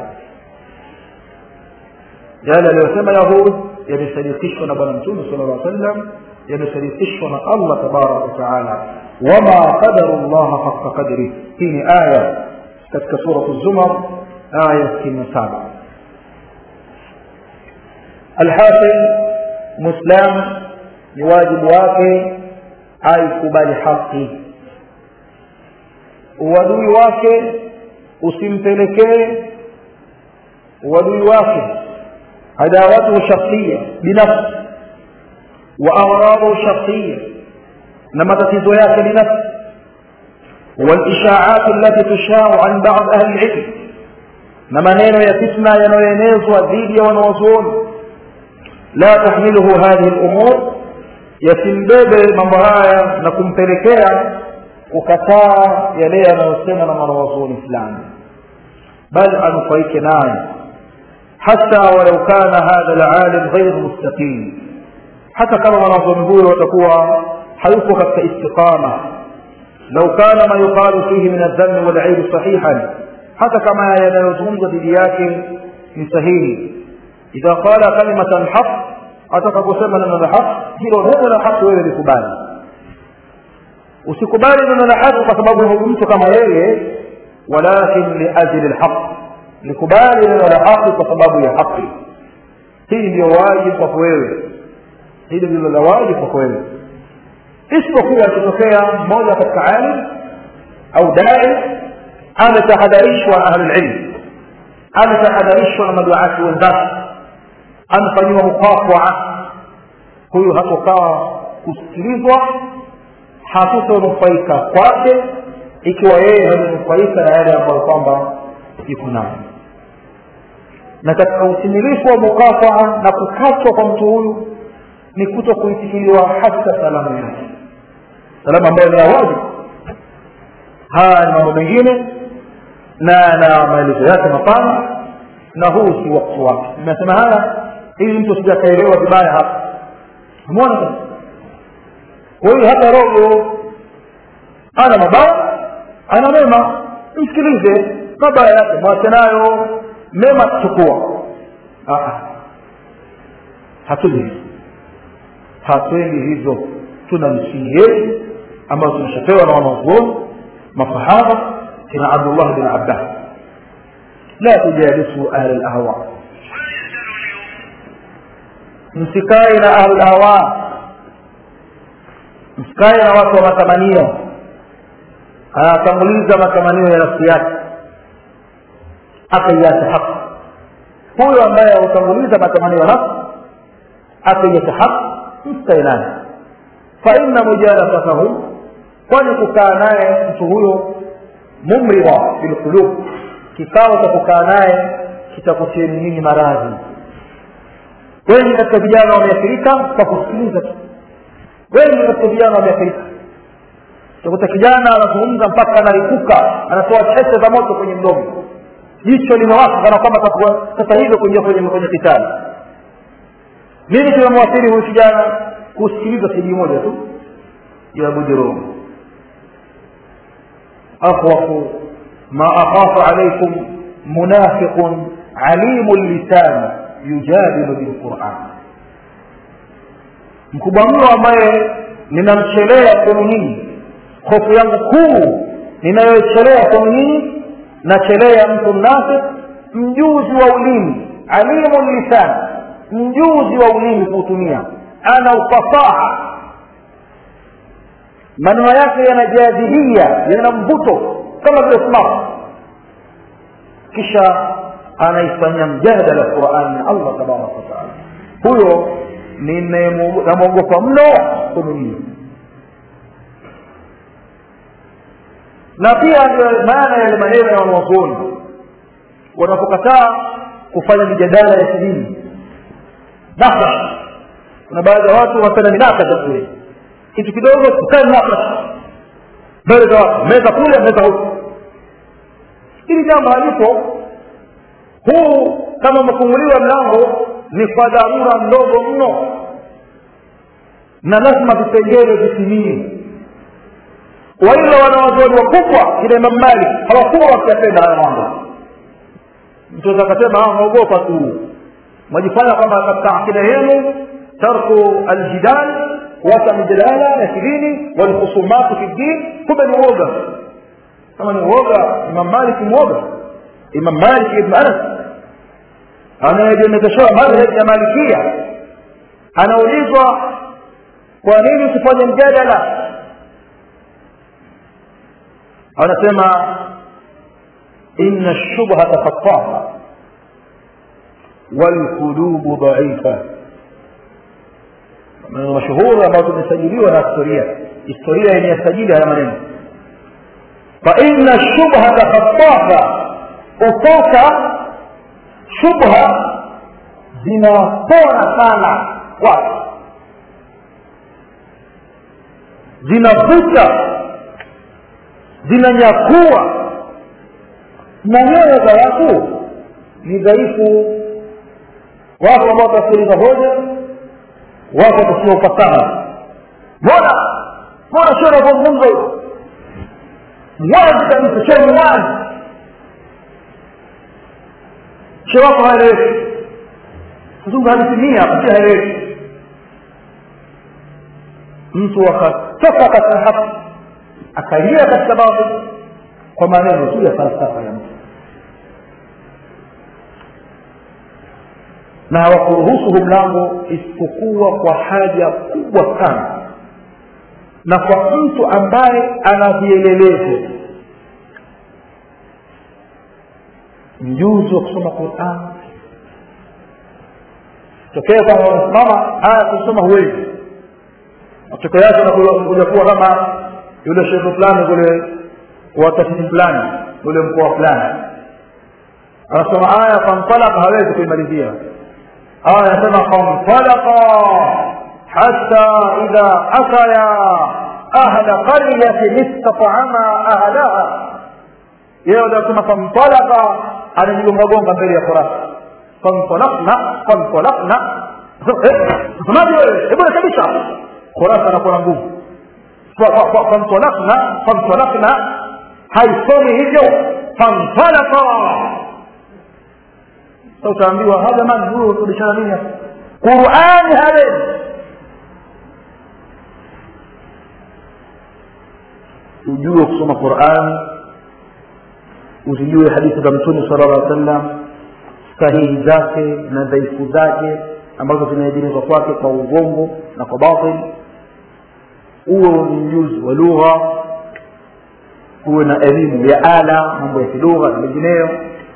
yale aliyosema yahud yamesadikishwa na bwana mtume sala llah sallam yamesadikishwa na allah tabaraka wataala wama qadaru llaha haqa qadri hii ni aya katika suratu zumar aya sitini na saba alhasil mwislam ni wajibu wake aikubali haki uadui wake usimpelekee uadui wake adawatuhu shakhsiya binafsi wa aghradahu shakhsiya na matatizo yake binafsi والإشاعات التي تشاع عن بعض أهل العلم na maneno ya fitna yanayoenezwa dhidi ya wanawazuoni la tahmiluhu hadhihi lumur yasimbebe mambo haya na kumpelekea kukataa yale yanayosema na mwanawazuoni fulani bal anufaike naye hata walau kana hadha lalim ghairu mustaqim hata kama mwanawazuoni huyo watakuwa hayuko katika istiqama lau kana ma yuqalu fihi min aldhambi walaibi sahihan hata kama yanayozungumzwa dhidi yake ni sahihi idha qala kalimatan haq atakaposema neno la haq hilo neno la haq wewe likubali usikubali neno la haq kwa sababu huyu mtu kama yeye walakin liajli lhaq likubali neno la haqi kwa sababu ya haqi hii ndio wajibu kwako wewe hili ndilo la wajibu kwako wewe isipokuwa akitokea mmoja katika alim au dai ametahadharishwa na ahlulilm ametahadharishwa na maduati wenzake amefanyiwa mukafaa huyu hatokaa kusikilizwa hatutonufaika kwake ikiwa yeye hamenufaika na yale ambayo kwamba iko nayo na katika utimilifu wa mukafaa na kukatwa kwa mtu huyu ni kuto kuitikiliwa hata salamu yake salamu ambayo ni ya wajibu haya ni mambo mengine na na maelezo yake mapana na huu si wakati wake nimesema haya ili mtu sijakaelewa vibaya hapa umeona sasa huyu hata roho ana mabaya ana mema msikilize mabaya yake mwache nayo mema tuchukua hatuendi hivyo hatuendi hivyo tuna misingi yetu ambayo tumeshapewa na wanazuoni masahaba kina abdullah bin abbas la tujalisu ahli lahwa msikae na ahli lahwa msikae na watu wa matamanio anatanguliza matamanio ya nafsi yake akaiacha haki huyo ambaye hutanguliza matamanio ya nafsi akaiacha haki msikae naye faina mujalasatahu kwani kukaa naye mtu huyo mumridha bilqulub kikao cha kukaa naye kitakutieni nyinyi maradhi wengi katika vijana wameathirika kwa kusikiliza tu wengi katika vijana wameathirika utakuta kijana anazungumza mpaka anarikuka anatoa cheche za moto kwenye mdomo jicho limewaka kana kwamba sasa hivyo kuingia kwenye kwenye kitani nini kimemwathiri huyu kijana kusikiliza sidi moja tu ya bujurumu akhwafu ma akhafu alaikum munafiqun alimu lisan yujadilu bilquran mkubwa mno ambaye ninamchelea kwenu nyinyi hofu yangu kuu ninayochelea kwenu nyinyi nachelea mtu mnafik mjuzi wa ulimi alimu lisan mjuzi wa ulimi kuutumia ana ufasaha maneno yake yana jadhilia yana mvuto kama vile smart kisha anaifanyia mjadala qurani ya allah tabaraka wataala huyo namwogopa mno kumjia na pia ndio maana yale maneno ya wanazuoni wanapokataa kufanya mijadala ya kidini nafasi kuna baadhi ya watu wanapenda minakasha kule kitu kidogo tukae minakasha mbele za watu meza kule meza huku hili jambo halipo huu kama umefunguliwa mlango ni kwa dharura ndogo mno na lazima vipengele vitimie waila wanawazuoni wakubwa kina imam malik hawakuwa wakiyapenda haya mambo mtu aweza akasema anaogopa tu mwajifanya kwamba katika akida yenu tarku aljidal kuacha mijadala ya kidini walkhusumatu fi ddin kumbe ni uoga kama ni uoga imam malik mwoga imam malik ibn anas anayejemeteshewa madhhab ya malikia anaulizwa kwa nini usifanye mjadala anasema inna shubhata fattaha walqulubu dhaifa maneno mashuhuri ambayo tumesajiliwa na historia historia yenye yasajili haya maneno fa inna shubhata fattaha utaka shubha zinapona sana watu zinavuta zinanyakua na nyoyo za watu ni dhaifu wako ambao watasikiliza hoja wako watasia ufasaha mbona mbona sio nazungumzo wazi kabisa sio ni wazi she wako haeleweki kuzungu hadisimia hapa si haeleweki mtu akatoka katika haki akaingia katika baadhi kwa maneno tu ya falsafa ya mtu na hawakuruhusu huu mlango isipokuwa kwa haja kubwa sana na kwa mtu ambaye ana vielelezo mjuzi wa kusoma quran tokea kama unasimama aya kusoma huwezi matokeo yake unakuja kuwa kama yule shekhe fulani kule wa tasisi fulani ule mkoa fulani anasoma aya fantalaka hawezi kuimalizia aya anasema fantalaka hata idha ataya ahla qaryatin istatama ahlaha yeye anasema fantalaka anajigongagonga mbele ya kurasa fantalakna fantalakna msemaji wewe hebu rekebisha kurasa anakuwa na nguvu fantalakna fantalakna haisomi hivyo fantalaka sa utaambiwa ha jamani huyo kurudishana nini hapa qurani hawezi ujue kusoma qurani uzijue hadithi za mtume sala llah sallam sahihi zake na dhaifu zake ambazo zinaegemezwa kwake kwa ugongo na kwa batil uwe ni mjuzi wa lugha uwe na elimu ya ala mambo ya kilugha na mengineyo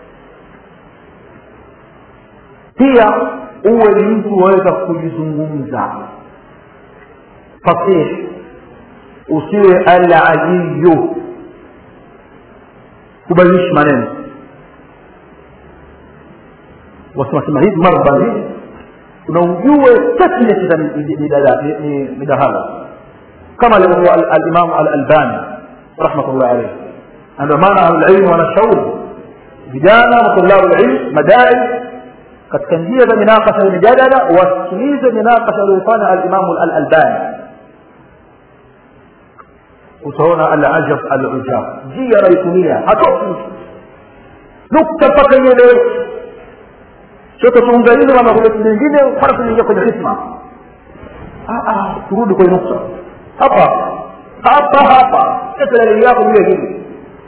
pia uwe ni mtu waweza kujizungumza fasih usiwe alajiyu kubadilishi maneno wasemasema hivi mara badili na ujue tasmiyati za midahalo kama alivyokuwa alimamu alalbani rahmatullah alaihi ndio maana ahlulilmu wanashauri vijana na tulabu lilm madai katika njia za minakasha ya mijadala wasikilize minakasha aliyofanya alimamu alalbani utaona alajab alujab njia anaitumia hatoki nukta mpaka ieleweke sote tuungalize kama kuna kitu nyingine mara tunaingia kwenye hisma turudi kwenye nukta hapa hapa hapa dalili yako vile vile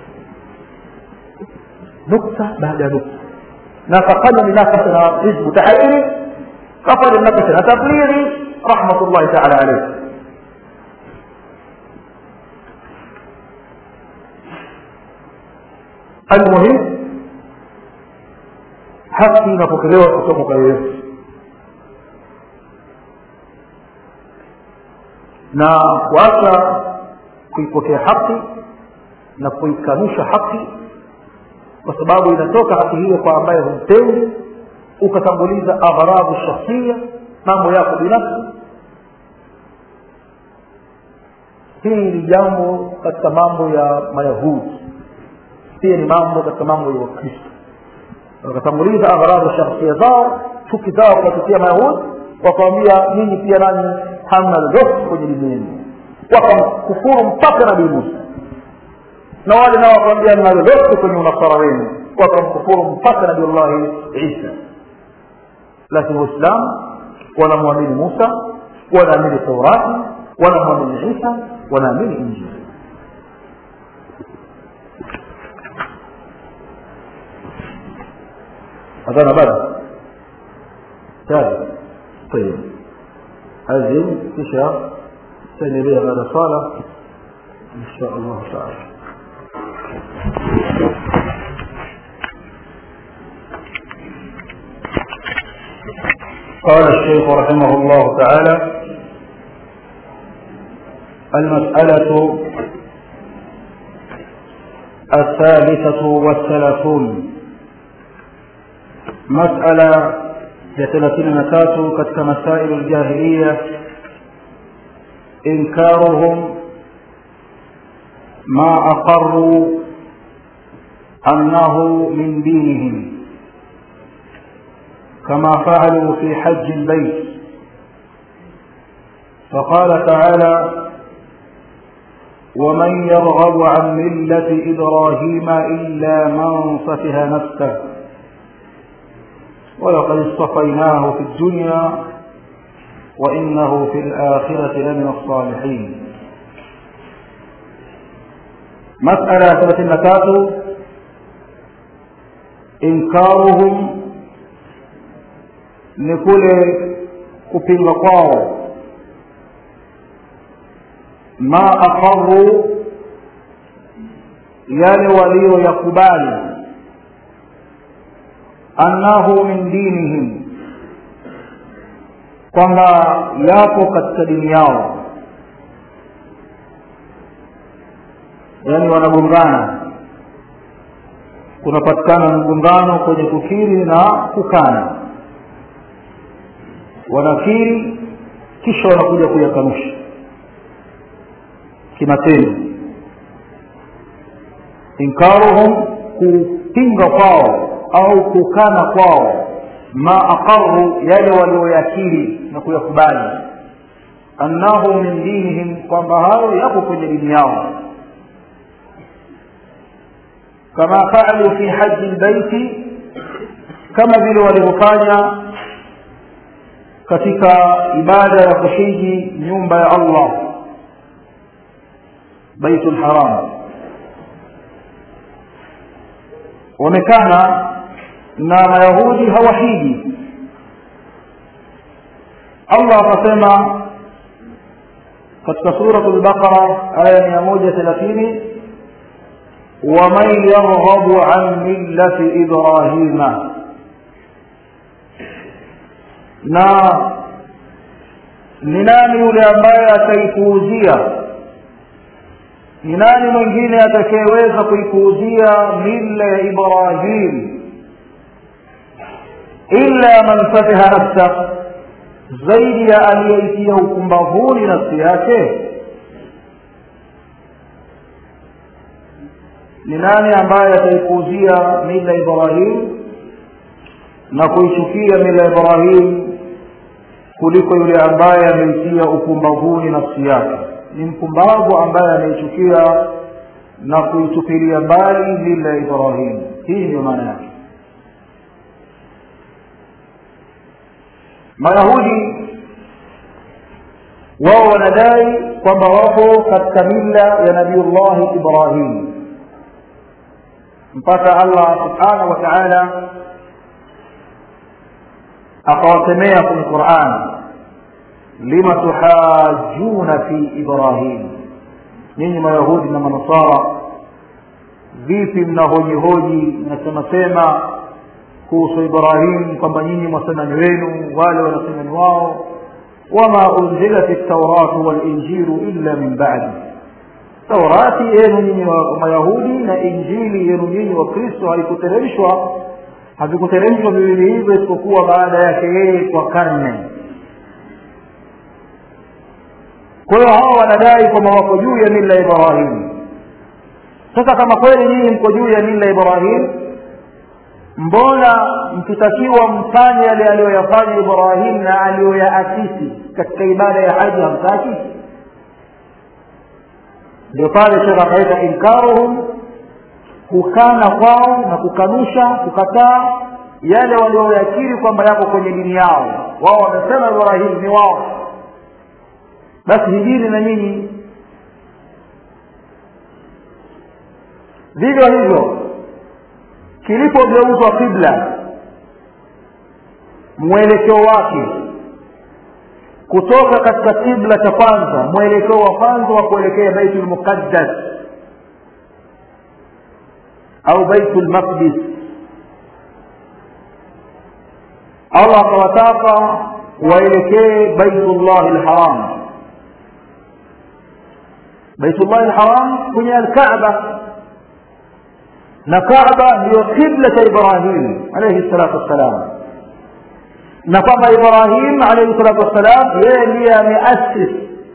nukta baada ya nukta na kafanya minakasha na hizbu tahariri kafanya minakasha na tablighi rahmatullahi taala alaihi المهم haki inapokelewa kutoka kwa yeyote na kuacha kuipokea haki na kuikanusha haki kwa sababu inatoka haki hiyo kwa ambaye humpendi ukatanguliza aghradu shakhsia mambo yako binafsi hili ni jambo katika mambo ya mayahudi pia ni mambo katika mambo ya wakristo wakatanguliza aghradu shakhsia zao chuki zao kuwatukia mayahudi wakawambia nyinyi pia nanyi hamna lolote kwenye dini yenu wakamkufuru mpaka nabii musa na wale nao wakawambia mna lolote kwenye unasara wenu wakamkufuru mpaka nabiullahi isa lakini waislamu wanamwamini musa wanaamini taurati wanamwamini isa wanaamini injili أذان بعد ثالث طيب هذه تشاء ثاني بها بعد صلاة إن شاء الله تعالى قال الشيخ رحمه الله تعالى المسألة الثالثة والثلاثون مسألة ثلاثين نكات كتك مسائل الجاهلية إنكارهم ما أقروا أنه من دينهم كما فعلوا في حج البيت فقال تعالى ومن يرغب عن ملة إبراهيم إلا من سفه نفسه ولقد اصطفيناه في الدنيا وإنه في الآخرة لمن الصالحين مسألة ثلاثين نكات إنكارهم ni kule kupinga kwao ma aqarru yale walioyakubali annahu min dinihim kwamba yapo katika dini yao yaani wanagongana kunapatikana mgongano kwenye kukiri na kukana wanakiri kisha wanakuja kuyakanusha kimatendo inkaruhum kupinga kwao au kukana kwao ma aqarru yale walioyakiri na kuyakubali annahu min dinihim kwamba hayo yapo kwenye dini yao kama faalu fi haji lbaiti kama vile walivyofanya katika ibada ya kuhiji nyumba ya allah baitu lharam wamekana na mayahudi hawahiji allah akasema katika surat lbaqara aya mia moja thelathini waman yarghabu an millati ibrahima na ni nani yule ambaye ataipuuzia ni nani mwingine atakayeweza kuipuuzia mila ya ibrahim illa man fatiha nafsa zaidi ya aliyeitia ukumbavuni nafsi yake ni nani ambaye ataipuuzia mila ya ibrahim na kuichukia mila ya ibrahim kuliko yule ambaye ameitia ukumbavuni nafsi yake ni mpumbavu ambaye anaichukia na kuitupilia mbali mila ya ibrahim hii ndiyo maana yake mayahudi wao wanadai kwamba wapo katika mila ya nabiullahi ibrahim mpaka allah subhanahu wa taala akawasemea kwenye quran lima tuhajuna fi ibrahim nyinyi mayahudi na manasara vipi mnahojihoji nasemasema kuhusu ibrahim kwamba nyinyi mwasema ni wenu wale wanasema ni wao wama unzilat ltauratu walinjilu illa min badi taurati yenu nyinyi wa mayahudi na injili yenu nyinyi wa kristo haikuteremshwa havikuteremshwa viwili hivyo isipokuwa baada yake yeye kwa karne kwa hiyo hawa wanadai kwamba wako juu ya mila ya ibrahim sasa kama kweli nyinyi mko juu ya mila ya ibrahim mbona mkitakiwa mfanye yale aliyoyafanya ibrahim na aliyoyaasisi katika ibada ya haji hamtaki ndio pale shekh akaita inkaruhum kukana kwao na kukanusha kukataa yale walioyakiri kwamba yako kwenye dini yao wao wamesema ibrahim ni wao basi hijini na nyinyi vivyo hivyo kilipogeuzwa kibla mwelekeo wake kutoka katika kibla cha kwanza mwelekeo wa kwanza wa kuelekea baitul muqaddas au baitul maqdis allah akawataka waelekee baitullahi lharam baitullahi lharam kwenye alkaaba na kaaba ndiyo kibla cha ibrahim alaihi salatu wassalam na kwamba ibrahim alaihi salatu wassalam yeye ndiye ameasis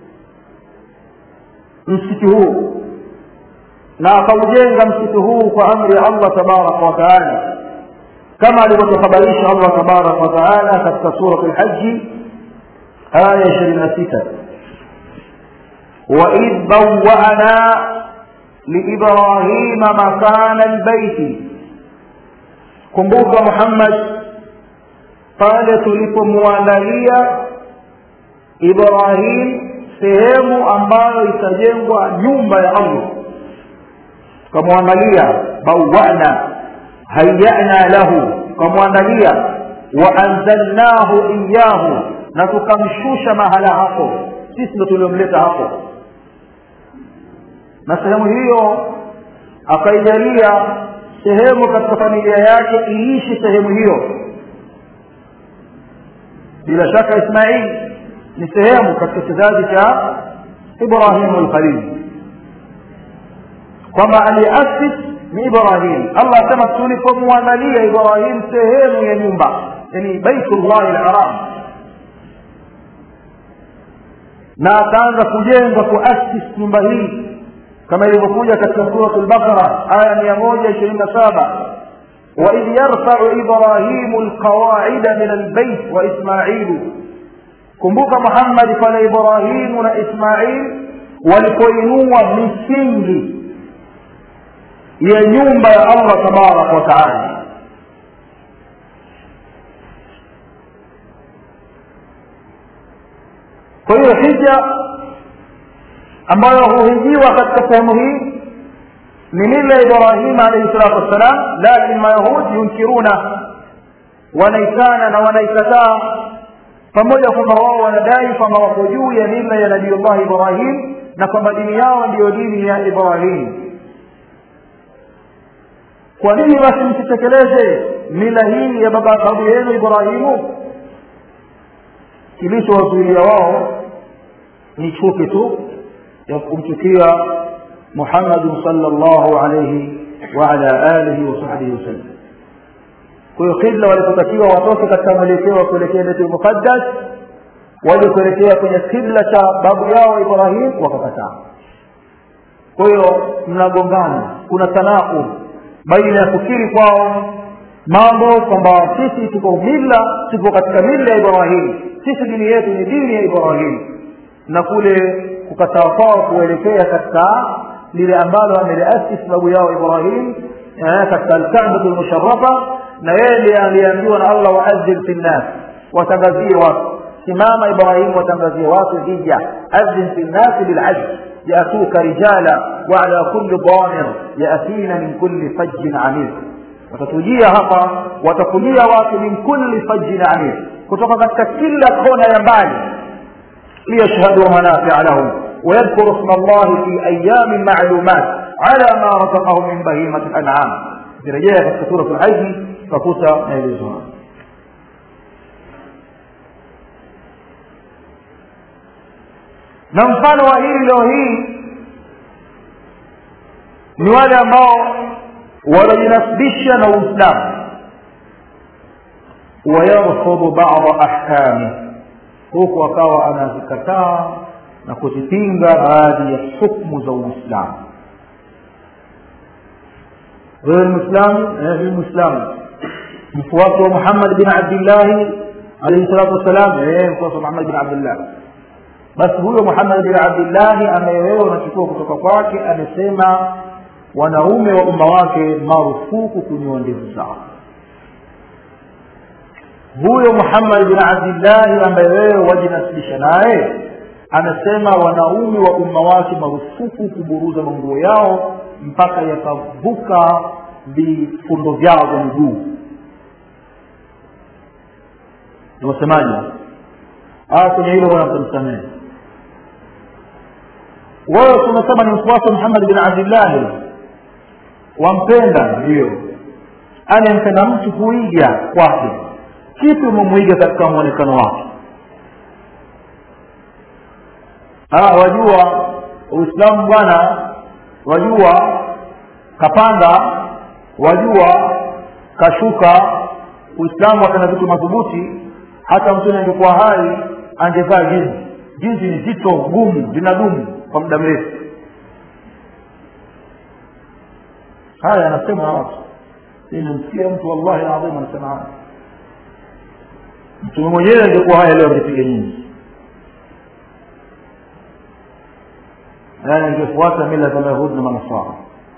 msikiti huu na akaujenga msikiti huu kwa amri ya allah tabaraka wataala kama alivyotuhabarisha allah tabaraka wataala katika surat lhaji aya ishirini na sita waidh bawana liibrahima makana lbaiti kumbuka muhammad pale tulipomwandalia ibrahim sehemu ambayo itajengwa nyumba ya allah tukamwandalia bawana hayana lahu tukamwandalia waanzalnahu iyahu na tukamshusha mahala hapo sisi ndo tuliomleta hapo na sehemu hiyo akaijalia sehemu katika familia yake iishi sehemu hiyo bila shaka ismail ni sehemu katika kizazi cha ibrahimu lkhalil kwamba aliasis ni ibrahim allah asema tulipomwandalia ibrahim sehemu ya nyumba yani baitullahi lharam na akaanza kujenga kuasis nyumba hii kama ilivyokuja katika surat lbaqara aya mia moja ishirini na saba waidh yarfau ibrahimu lqawaida min albeit wa ismailu kumbuka muhammadi pale ibrahimu na ismail walipoinua misingi ya nyumba ya allah tabaraka wa taala kwa hiyo hija ambayo huhijiwa katika sehemu hii ni mila ya ibrahima alaihi salatu wassalam lakin mayahudi yunkiruna wanaitana na wanaikataa pamoja kwamba wao wanadai kwamba wako juu ya mila ya nabiullahi ibrahim na kwamba dini yao ndiyo dini ya ibrahim kwa nini basi msitekeleze mila hii ya baba babu yenu ibrahimu kilichowazuilia wao ni chuki tu ya kumchukia muhammadin salllahu alaihi waala alihi wasahbihi wasallam kwa hiyo kibla walipotakiwa watoke katika mwelekeo wa kuelekea baitul muqaddas waje kuelekea kwenye kibla cha babu yao ibrahim wakakataa kwa hiyo mnagongana kuna tanaqub baina ya kukiri kwao mambo kwamba sisi tuko mila tuko katika mila ya ibrahim sisi dini yetu ni dini ya ibrahim na kule kukataa kwao kuelekea katika lile ambalo ameliasis babu yao ibrahim katika alkabatu lmusharafa na yeye ndiye aliambiwa na allah waadhin fi nnas watangazie watu simama ibrahim watangazie watu hija adhin fi nnasi bilhajj yatuka rijala waala kulli damir yatina min kulli fajjin amir watatujia hapa watakujia watu min kulli fajjin amir kutoka katika kila kona ya mbali liyashhaduu manafia lahum ويذكر اسم الله في أيام معلومات على ما رزقهم من بهيمة الأنعام ukirejea katika suratul haji utakuta maelezo hayo na mfano wa hili leo hii ni wale ambao wanajinasibisha na uislamu wayarfudhu bada ahkami huku akawa anazikataa na kuzipinga baadhi ya hukmu za uislamu wewe ni mwislamu ni mwislamu mfuasi wa muhammad bin abdillahi alaihi salatu wassalam mfuasi wa muhammad bin abdillah basi huyo muhammad bin abdillahi ambaye wewe unachukua kutoka kwake amesema wanaume wa umma wake marufuku kunyoa ndevu zao huyo muhammad bin abdillahi ambaye wewe wajinasibisha naye anasema wanaume wa umma wake marufuku kuburuza manguo yao mpaka yakavuka vifundo vyao vya miguu niwasemaji kwenye hilo bwana mtamsamehe wewe tunasema ni mfuasi wa muhammad bin abdillahi wampenda ndio anayempenda mtu huiga kwake kipi umemwiga katika mwonekano wake wajua uislamu bwana wajua kapanda wajua kashuka uislamu akana vitu madhubuti hata mtume angekuwa hai angevaa jinsi jinsi ni zito gumu linadumu kwa muda mrefu haya anasema watu nimemsikia mtu wallahi adhim anasema haya mtume mwenyewe angekuwa haya leo angepiga nyingi yani angefuata mila za mayahudi na manasara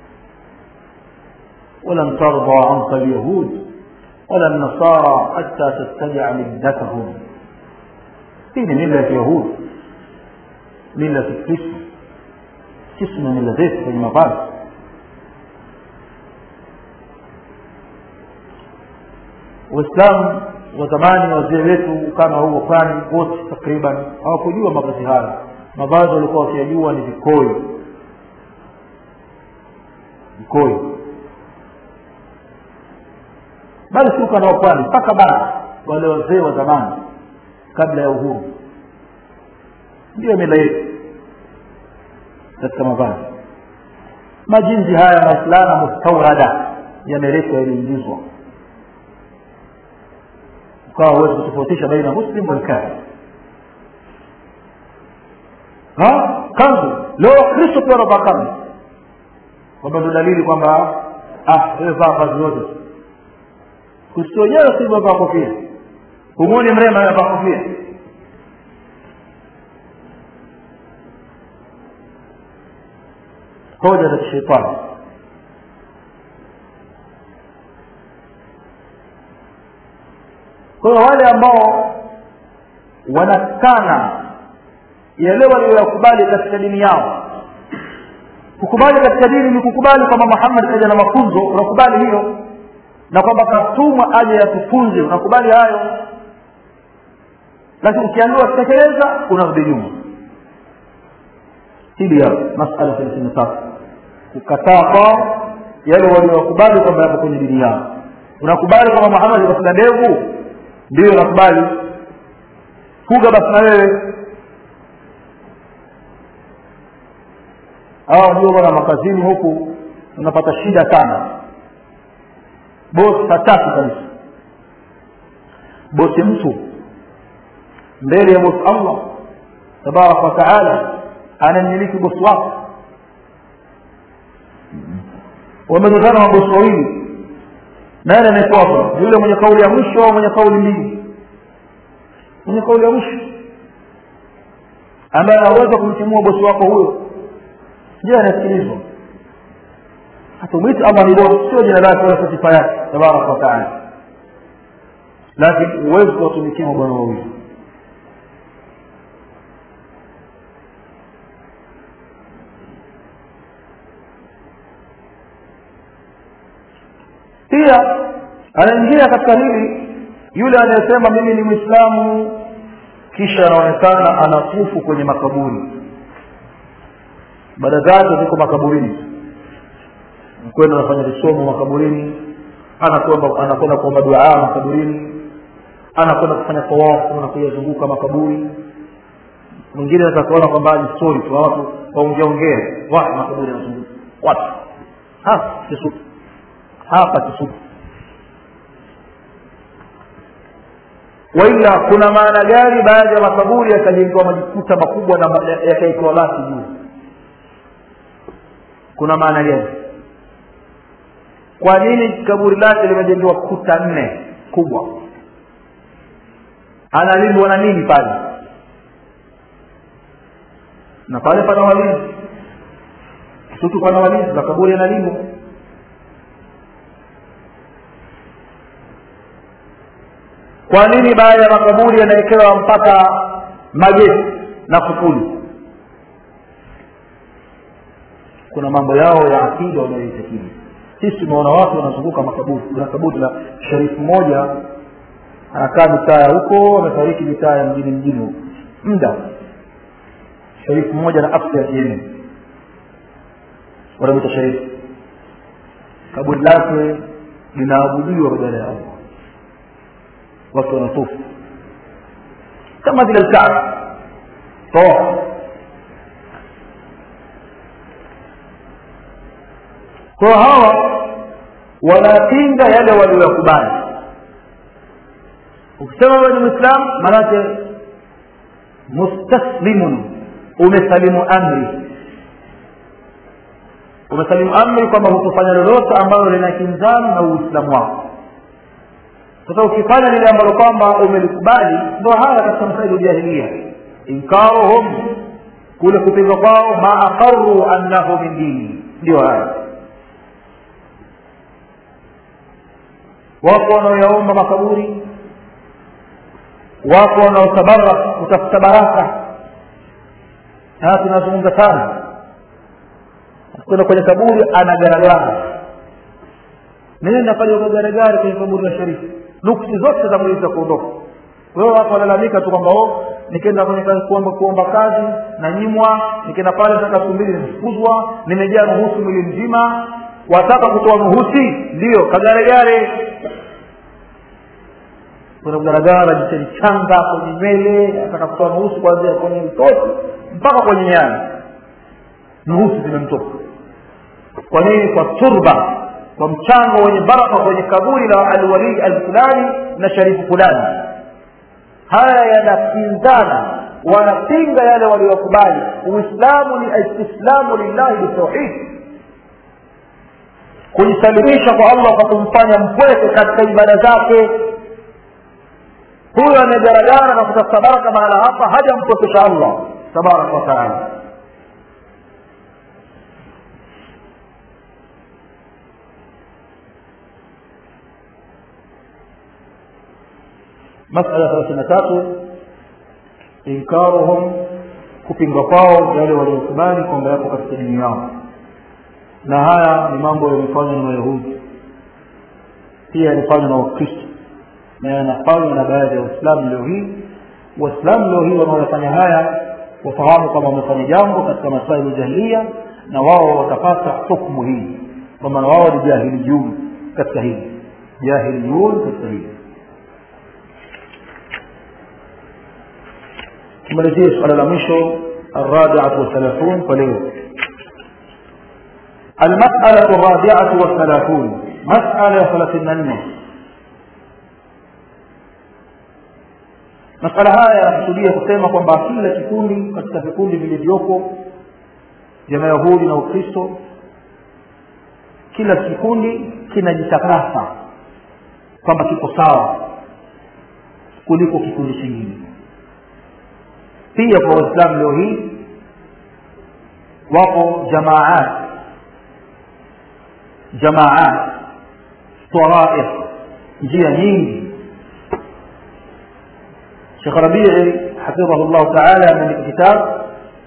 ولن ترضى عنك اليهود ولا النصارى حتى تتبع ملتهم hii ni mila ya kiyahudi mila ya kikristo sisi na mila zetu kwenye mavazi waislamu wa zamani wazee wetu kama huo pwani wote takriban hawakujua mavazi haya mavazi walikuwa wakiyajua ni vikoyo vikoyo bali si ukanda wa pwani mpaka bara wale wazee wa zamani kabla ya uhuru ndiyo mila yetu katika mavazi majinzi haya maislana mustaurada yameletwa yaliingizwa ukawa huwezi kutofautisha baina muslim walkafir kanzu leo wakristo pia wanavaa kanzu kwamba ndo dalili kwamba ah wewe vaa vazi yote kristo wenyewe si vaa kofia humwoni mrema anavaa kofia hoja za kishetani kwa hiyo wale ambao wanakana yale walioyakubali katika dini yao kukubali katika dini ni kukubali kwamba muhammad kaja na mafunzo unakubali hiyo na kwamba katumwa aje yatufunze unakubali hayo lakini ukiambiwa tekeleza unarudi nyuma hili hapo masala thelathini na tatu kukataa kwao yale waliowakubali kwamba yapo kwenye dini yao unakubali kwamba muhammad kafuga ndevu ndio unakubali fuga basi na wewe hawa ndio bwana makazini huku unapata shida sana bosi hataki kabisa bosi mtu mbele ya bosi allah tabaraka wa taala anamiliki bosi wako wamezozana mabosi wawili nani anayefuata yule mwenye kauli ya mwisho au mwenye kauli mbili mwenye kauli ya mwisho ambaye anaweza kumtimua bosi wako huyo je anasikilizwa hatumwiti allah ni bosi sio jina lake wala sifa yake tabaraka wataala lakini huwezi kuwatumikia mabwana wawili pia anaingia katika hili yule anayesema mimi ni mwislamu kisha anaonekana anatufu kwenye makaburi baada zake ziko makaburini kwenda anafanya visomo makaburini anakwenda anakwenda kuomba duaa makaburini anakwenda kufanya tawafu na kuyazunguka makaburi mwingine atakaona kwamba ni story tu watu waongeaongea watu makaburi yanazunguka watu hapa kisutu hapa kisutu waila kuna maana gani baadhi ya makaburi yakajengewa majikuta makubwa na yakaekewa bati juu kuna maana gani kwa nini kaburi lake limejengewa kuta nne kubwa analindwa na nini pale na pale pana walinzi kisutu pana walinzi na kaburi analindwa kwa nini baadhi ya makaburi yanawekewa mpaka mageti na kufuli kuna mambo yao ya akida wanayoitakidi sisi tumeona watu wanazunguka makaburi kuna kaburi la sharifu mmoja anakaa mitaa ya huko amefariki mitaa ya mjini mjini huko muda sharifu mmoja na afya yenu wanamwita sharifu kaburi lake linaabudiwa badala ya allah watu wanatufu kama vile lkaaba tawafu kwa hawa wanapinga yale walioyakubali ukisema wewe ni mwislamu maanake mustaslimun umesalimu amri umesalimu amri kwamba hutofanya lolote ambalo linakinzana na uislamu wako sasa ukifanya lile ambalo kwamba umelikubali ndo haya katika masaili jahilia inkaruhum kule kupinga kwao ma aqaru annahu min dini ndio haya wapo wanaoyaomba makaburi wapo wanaotabarak kutafuta baraka haya tunazungumza sana kwenda kwenye kaburi anagaragara nenda pale ukagaragara kwenye kaburi la sharifu nuksi zote za mwili za kuondoka wewe watu walalamika tu kwamba nikienda kwenye kazi kuomba kuomba kazi na nyimwa nikienda pale saka siku mbili nimefukuzwa nimejaa nuhusi mwili mzima wataka kutoa nuhusi ndio kagaregare kuna kugaragara jichelichanga kwenye nywele ataka kutoa nuhusi kuanzia kwenye mtoto mpaka kwenye nyani nuhusi zimemtoka kwa nini kwa turba kwa mchango wenye baraka kwenye kaburi la alwalii alfulani na sharifu fulani haya yanakinzana wanapinga yale waliokubali uislamu ni istislamu lillahi bitauhid kujisalimisha kwa allah kwa kumfanya mpweke katika ibada zake huyo amegaragara na kutafuta baraka mahala hapa hajampwekesha allah tabaraka wataala masala thelathini na tatu inkaruhum kupinga kwao yale waliokubali kwamba yapo katika dini yao na haya ni mambo yamefanywa na wayahudi pia yalifanywa na wakristo na yanafanywa na baadhi ya waislamu leo hii waislamu leo hii wanaoyafanya haya wafahamu kwamba wamefanya jambo katika masaili jahilia na wao watapata hukmu hii kwa maana wao ni jahiliyun katika hili jahiliyun katika hili tumalizie suala la mwisho الرابعة والثلاثون فليو المسألة الرابعة والثلاثون مسألة ثلاثين masala haya yanakusudia kusema kwamba kila kikundi katika vikundi vilivyopo vya mayahudi na ukristo kila kikundi kinajitakasa kwamba kiko sawa kuliko kikundi kingine pia kwa waislamu leo hii wapo jamaat jamaat taraif njia nyingi شيخ ربيعي حفظه الله تعالى من الكتاب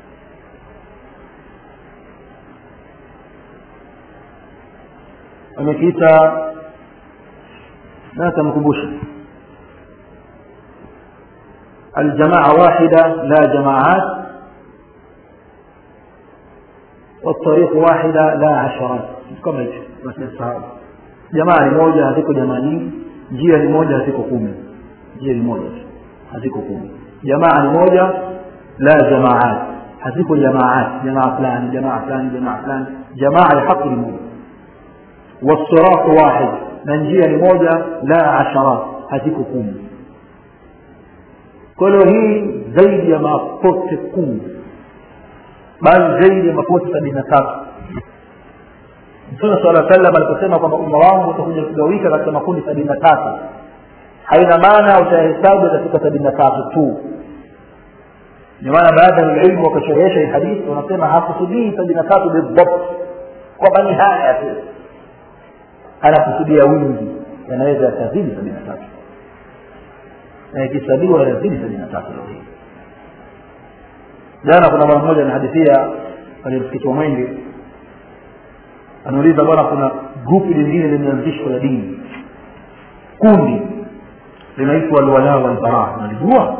amekiita لا تمكبوش الجماعة واحدة لا جماعات والطريق واحدة لا عشرات kitu kama hicho nasahau jamaa ni moja haziko jamaa nyingi njia ni moja haziko kumi njia ni moja tu haziko kumi jamaa ni moja la jamaat haziko jamaat jamaa fulani jamaa fulani jamaa fulani jamaa ya haki ni moja والصراط واحد na njia ni moja la asharat haziko kumi kwa hiyo hii zaidi ya mapote kumi bali zaidi ya mapote sabini na tatu mtume sala salam aliposema kwamba umma wangu utakuja kugawika katika makundi sabini na tatu haina maana utahesabu katika sabini na tatu tu ndio maana baadhi ya ilmu wakasherehesha hii hadithi wanasema hakusudii sabini na tatu bidhabt kwamba ni haya tu anakusudia wingi yanaweza yakazidi sabini na tatu na ikihesabiwa yanazidi sabini na tatu leo hii jana kuna mara mmoja anahadithia kwenye msikiti wa mwenge anauliza bwana kuna grupu lingine limeanzishwa la dini kundi linaitwa alwala walbara nalijua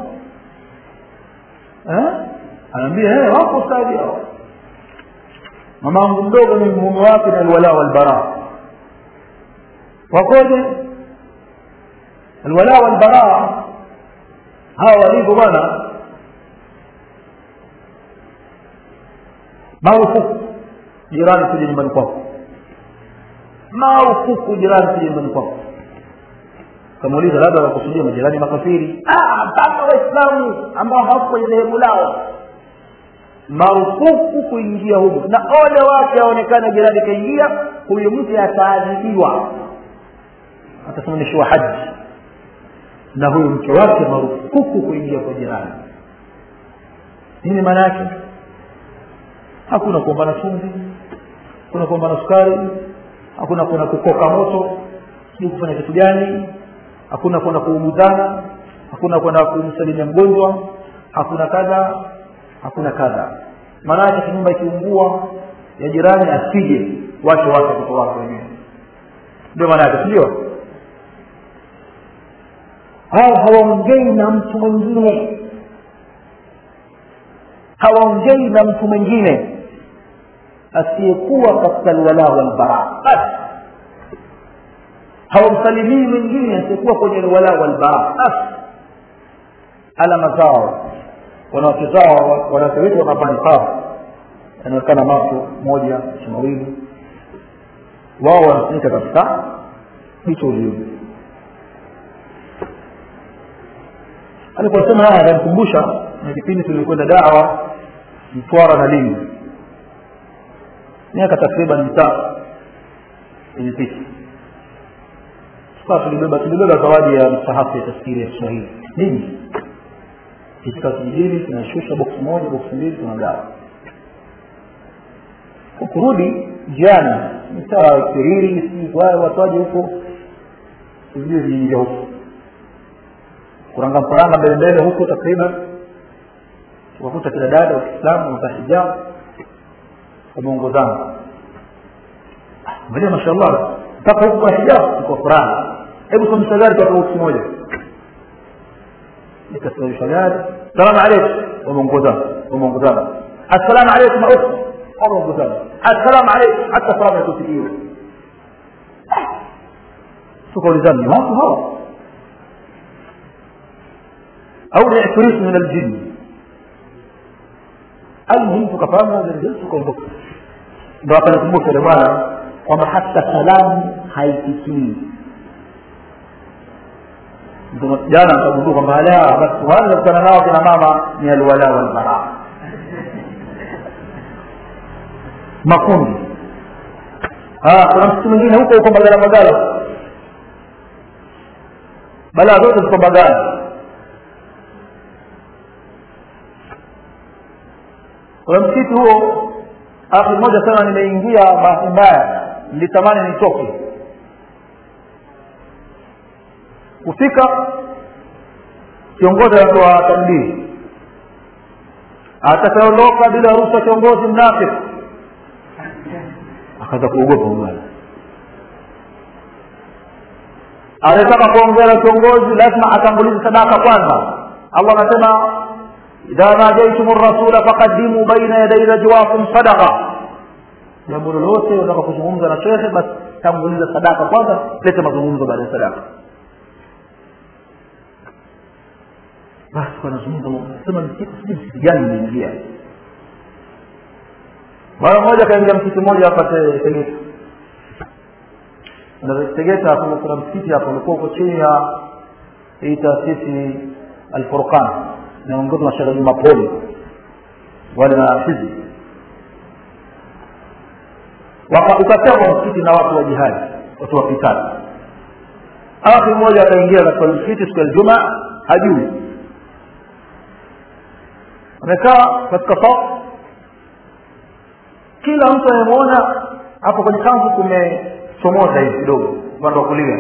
anaambia wako ustadi hao mamangu mdogo ni mume wake ni alwala walbara wakoje alwala walbara hawa walivyo bwana marufuku jirani kuja nyumbani kwako marufuku jirani kuja nyumbani kwako kamuuliza labda wakusudia majirani makafiri mpaka waislamu ambao hawako kwenye dhehebu lao marufuku kuingia humu na ole wake aonekana jirani kaingia huyu mtu ataadhibiwa atasimamishiwa haji na huyu mke wake marufuku kuingia kwa jirani nini maana yake hakuna kuombana chumvi hakuna kuombana sukari hakuna kuna kukoka moto sijui kufanya kitu gani hakuna kwenda kuumuzana hakuna kwenda kumsalimia mgonjwa hakuna kadha hakuna kadha maana yake nyumba ikiungua ya jirani asije wache wake watoto wake wenyewe ndio maana yake sindio hao hawaongei na mtu mwingine hawaongei na mtu mwingine asiyekuwa katika alwala walbara basi hawamsalimii mwingine asiyekuwa kwenye alwala walbara basi alama zao wanawake zao wanawake wetu wanavaa niqab yanaonekana macho moja mawili wao wanafunika kabisa hicho ulioje aliposema haya akanikumbusha na kipindi tulikwenda dawa mtwara na lindi miaka takriban mitatu ilipita sasa tulibeba tulibeba zawadi ya msahafu ya tafsiri ya kiswahili nini kifika kijijini tunashusha boksi moja boksi mbili tunagawa kurudi jiani mitaa kiriri sijui watu waje huko sijui viingia huko kuranga mparanga mbele mbele huko takriban tukakuta kila dada wa kiislamu wamevaa hijabu wameongozana angalia mashallah mpaka huku kwa hijabu tuko furaha hebu somesha gari kwa boksi moja nikasimamisha gari salamu alaikum wameongozana wameongozana assalamu alaikum ukhti wameongozana assalamu alaikum hata salamu yakusikiwa tukaulizana ni watu hawa au ni ifrit min aljin almuhim tukafahamu hadha aljin tukaondoka ndo akanikumbusha yule bwana kwamba hata salamu haitikii jana nikagundua kwamba ala basi wale kutana nao kina mama ni alwala walbara makundi kuna msitu mwingine huko huko magala magala balaa zote ziko magala kuna msitu huo akhi mmoja sana nimeingia bahati mbaya nilitamani nitoke kufika kiongozi anatoa tabdili atakaondoka bila ruhusa kiongozi mnafiki akaanza kuogopa bwana anataka kuongea na kiongozi lazima atangulize sadaka kwanza allah anasema idha najaitum rasula faqaddimu baina yaday najwakum sadaqa jambo lolote unataka kuzungumza na shekhe basi tanguliza sadaka kwanza lete mazungumzo baada ya sadaka basi wanazungumza sema msikiti sijui msikiti gani imeingia mara moja akaingia msikiti mmoja hapa tegeta na tegeta kuna kuna msikiti hapo ulikuwa uko chini ya hii taasisi alfurqan naongozwa na shekhe juma poli wale na hizi ukatekwa msikiti na watu wa jihadi watu wa kitali akhi mmoja akaingia katika msikiti siku ya Ijumaa hajui amekaa katika safu kila mtu anayemwona hapo kwenye kanzu kumechomoza hivi kidogo upande wa kulia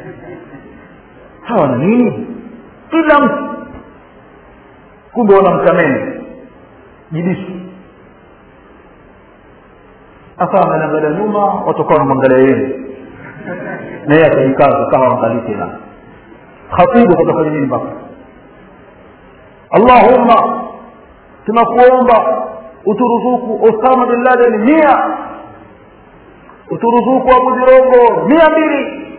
hawa ni nini kila mtu kumbe wanamtameni jibishi sasa anaangalia nyuma watakuwa wanamwangalia yeye na yeye akajikaza kama wangalii tena khatibu kutafanya nini mpaka allahumma tunakuomba uturuzuku osama bin laden mia uturuzuku abu jirongo mia mbili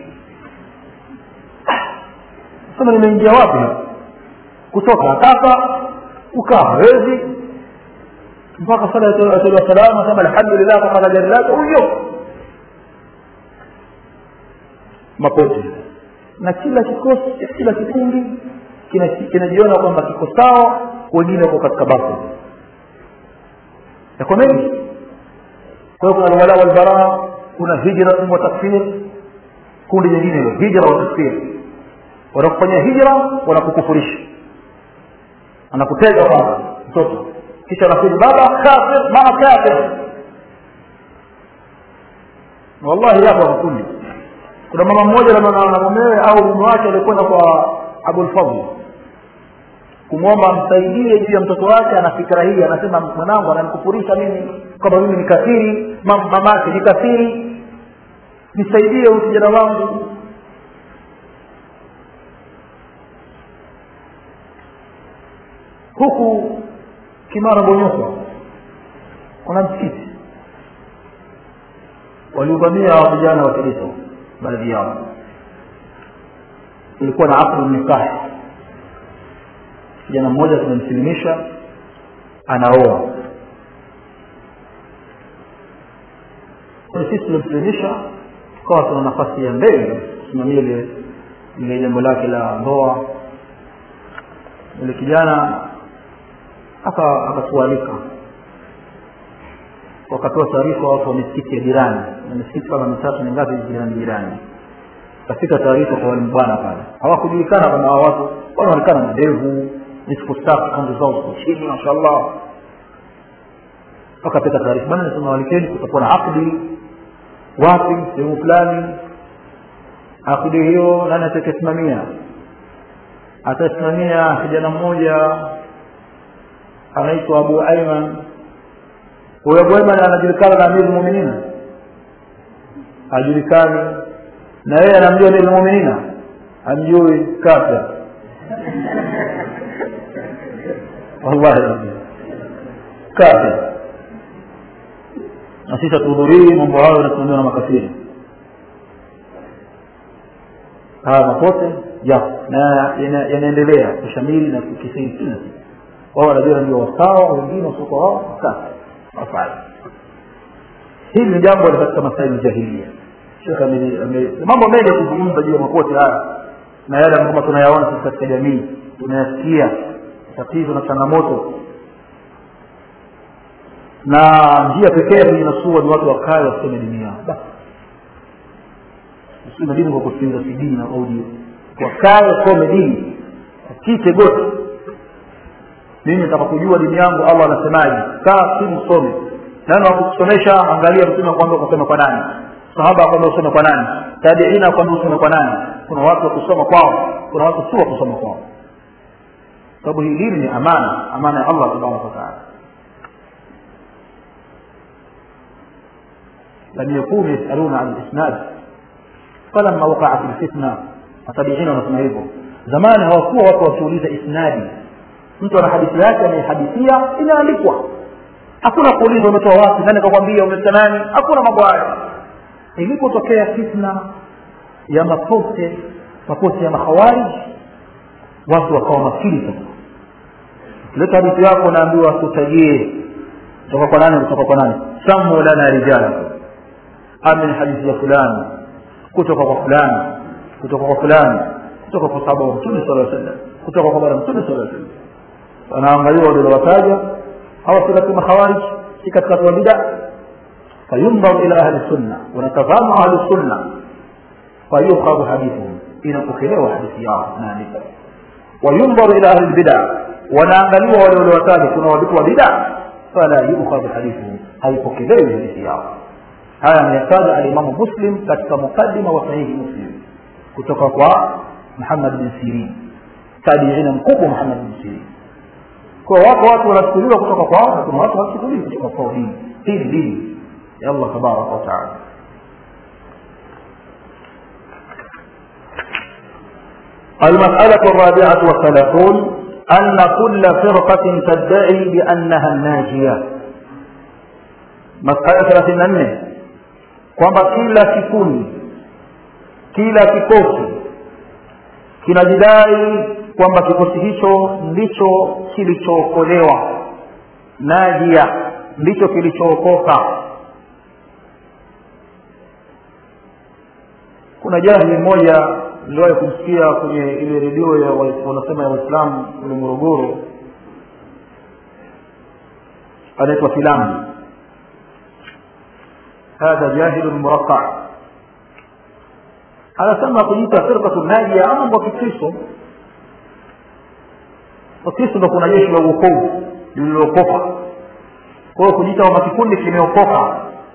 sema nimeingia wapi kutoka ataka ukaa hawezi mpaka sala ya salama sema alhamdulillah kwa kadari lake huyo mapote na kila kikosi kila kikundi kinajiona kwamba kiko sawa wengine wako katika bafu yako mengi kwa hiyo kuna alwala walbaraa kuna hijra wa takfir kundi jingine hilo hijra wa takfir wanakufanyia hijra wanakukufurisha anakutega kwanza mtoto kisha anasema baba kafir mama kafir wallahi yapo makundi kuna mama mmoja na mumewe au mume wake alikwenda kwa abulfadl kumwomba amsaidie juu ya mtoto wake ana fikra hii anasema mwanangu ananikufurisha mimi kwamba mimi ni kafiri mamake ni kafiri nisaidie huyu kijana wangu huku kimara bonyoko kuna msikiti waliuvamia vijana wa kiristo baadhi yao ilikuwa na akdu nikahi kijana mmoja tumemsilimisha anaoa sisi tulimsilimisha tukawa tuna nafasi ya mbele kusimamia ile ile jambo lake la ndoa yule kijana akatualika wakatoa taarifa watu wa misikiti ya jirani na misikiti kama mitatu ni ngapi jirani jirani kafika taarifa kwa wale bwana pale hawakujulikana kama hawa watu wanaonekana na ndevu nisfu safi kanzu zao ziko chini mashallah wakapeka taarifa bwana nasema walikeni kutakuwa na akdi wapi sehemu fulani akdi hiyo nani atakayesimamia atasimamia kijana mmoja anaitwa abu aiman huyo abu aiman anajulikana na amiri muminina hajulikani na yeye anamjua amiri muminina amjui kafir wallahi kafir na sisi hatuhudhurii mambo hayo yanasimamiwa na makafiri haya mapote yapo na yanaendelea kushamiri na kukisiri kila siku wao wanajua ndio wasawa wengine wasiokuwa wao safi wafanye hili ni jambo katika masaili jahilia shekh mambo mengi kuzungumza juu ya mapote haya na yale ambayo tunayaona sisi katika jamii tunayasikia tatizo na changamoto na njia pekee ya kujinasua ni watu wakae waseme dini yao basi usime dini kwa kusikiliza cd na audio wakae wasome dini akite goti mimi nataka kujua dini yangu allah anasemaje kaa simu some nani wakusomesha angalia mtume kwamba kusoma kwa nani sahaba kwamba usome kwa nani tabiina kwamba usome kwa nani kuna watu wa kusoma kwao kuna watu si wa kusoma kwao sababu hii dini ni amana amana ya allah tabaraka wataala لم يكونوا يسألون عن الإسناد فلما وقعت الفتنة watabiina wanasema hivyo zamani hawakuwa watu wakiuliza isnadi mtu ana hadithi yake anaihadithia inaandikwa hakuna kuuliza umetoa wapi nani kakwambia umetoa nani hakuna mambo hayo ilipotokea fitna ya mapote mapote ya makhawarij watu wakawa makini sasa leta hadithi yako unaambiwa tutajie kutoka kwa nani kutoka kwa nani samu lana rijala amin hadithi ya fulani kutoka kwa fulani kutoka kwa fulani kutoka kwa sahaba wa mtume sala sallam kutoka kwa bwana mtume sala sallam wanaangaliwa waliowataja hawa si katika makhawarij si katika watu wa bida fayundharu ila ahli sunna wanatazama ahli sunna fayukhadhu hadithuhum inapokelewa hadithi yao naandika wayundharu ila ahli lbida wanaangaliwa wale waliowataja kuna watu wa bida fala yukhadhu hadithuhum haipokelewi hadithi yao haya ameyataja alimamu muslim katika muqadima wa sahihi muslim kutoka kwa muhammad bin sirin tabiina mkubwa muhammad bin sirin kwa wako watu wanachukuliwa kutoka kwao na kuna watu hawachukuliwi kutoka kwao dini hii ni dini ya allah tabaraka wataala المسألة الرابعة والثلاثون أن كل فرقة تدعي بأنها الناجية مسألة ثلاثين أنه kwamba kila kikundi kila kikosi kinajidai kwamba kikosi hicho ndicho kilichookolewa najia ndicho kilichookoka kuna jahili mmoja niliwahi kumsikia kwenye ile redio ya wanasema ya waislamu kule morogoro anaitwa filamu hadha jahilun muraqqa anasema kujiita firqatu najia ama mambo ya kikristo wakristo ndo kuna jeshi la uokovu lililookoka kwa hiyo kujiita kwamba kikundi kimeokoka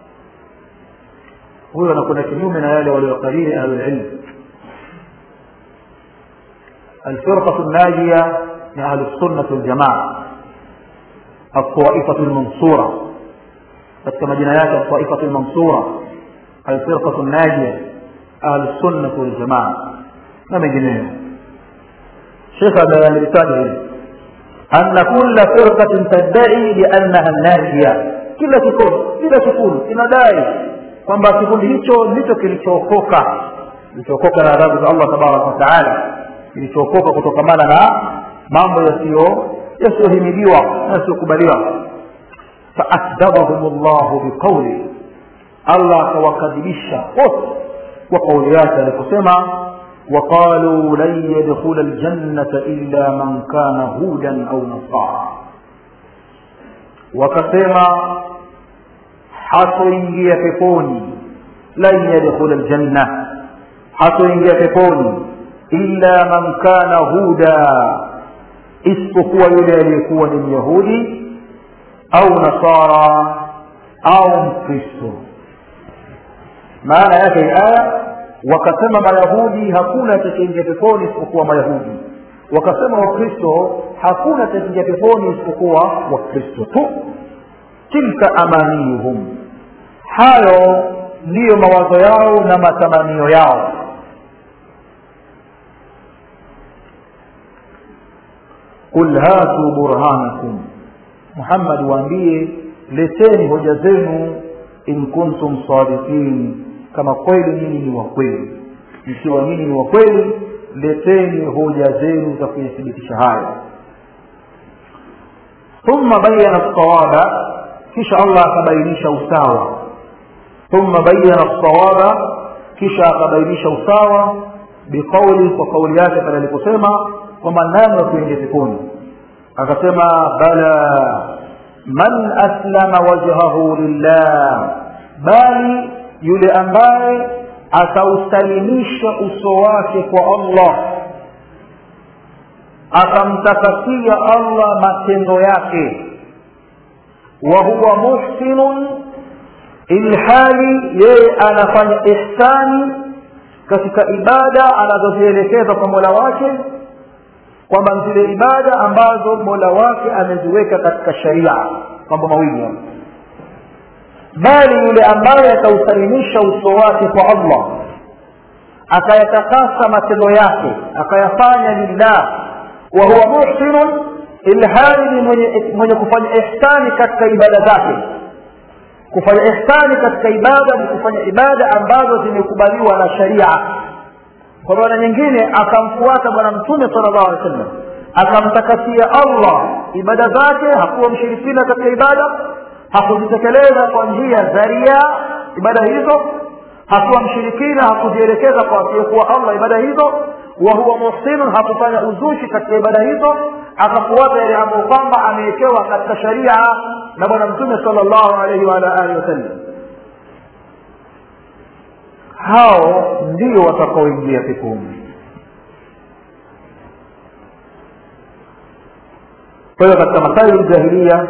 huyo anakwenda kinyume na yale waliokariri ahlulilm الفرقة الناجية من أهل السنة والجماعة الطائفة المنصورة كما جنايات الطائفة المنصورة الفرقة الناجية أهل السنة والجماعة لم يجنيه شيخ هذا الرسالة أن كل فرقة تدعي بأنها الناجية kila kikundi kila kikundi kinadai kwamba kikundi hicho ndicho kilichookoka kilichookoka na adhabu za allah tabaraka wataala kilichookoka kutokamana na mambo yasiyo yasiyohimidiwa na yasiyokubaliwa faakdhabahum llahu biqauli allah akawakadhibisha wote kwa kauli yake aliposema وقالوا لن يدخل الجنة إلا من كان هودا أو نصارى وكسما hatoingia peponi lan yadkhula aljanna hatoingia peponi illa man kana huda isipokuwa yule aliyekuwa ni myahudi au nasara au mkristo maana yake aya wakasema mayahudi hakuna atakaingia peponi isipokuwa mayahudi wakasema wakristo hakuna atakaingia peponi isipokuwa wakristo tu tilka amaniyuhum hayo ndiyo mawazo yao na matamanio yao qul hatu burhanakum muhammad waambie leteni hoja zenu in kuntum sadiqin kama kweli nyinyi ni wa kweli ikiwa nyinyi ni wa kweli leteni hoja zenu za kuyathibitisha hayo thumma bayana lsawaba kisha allah akabainisha usawa thumma bayana lsawaba kisha akabainisha usawa biqauli kwa kauli yake pale aliposema kwamba nani wa kuingia peponi akasema bala man aslama wajhahu lillah bali yule ambaye atausalimisha uso wake kwa allah akamtakasia allah matendo yake wa huwa muhsinun ilhali yeye anafanya ihsani katika ibada anazozielekeza kwa mola wake kwamba zile ibada ambazo mola wake ameziweka katika sharia mambo mawili bali yule ambaye atausalimisha uso wake kwa allah akayatakasa matendo yake akayafanya lillah wa huwa muhsinun ilhali ni mwenye, mwenye kufanya ihsani katika ibada zake kufanya ihsani katika ibada ni kufanya ibada ambazo zimekubaliwa na sharia kwa maana nyingine akamfuata bwana mtume sala llahu alehi wa sallam akamtakasia allah ibada zake hakuwa mshirikina katika ibada hakuzitekeleza kwa njia za ria ibada hizo hakuwa mshirikina hakuzielekeza kwa asiyekuwa allah ibada hizo wa huwa muhsinun hakufanya uzushi katika ibada hizo akafuata yale ambayo kwamba amewekewa katika sharia na bwana mtume sala llahu alaihi waala alihi wasallam hao ndio watakaoingia peponi kwa hiyo katika masaili jahilia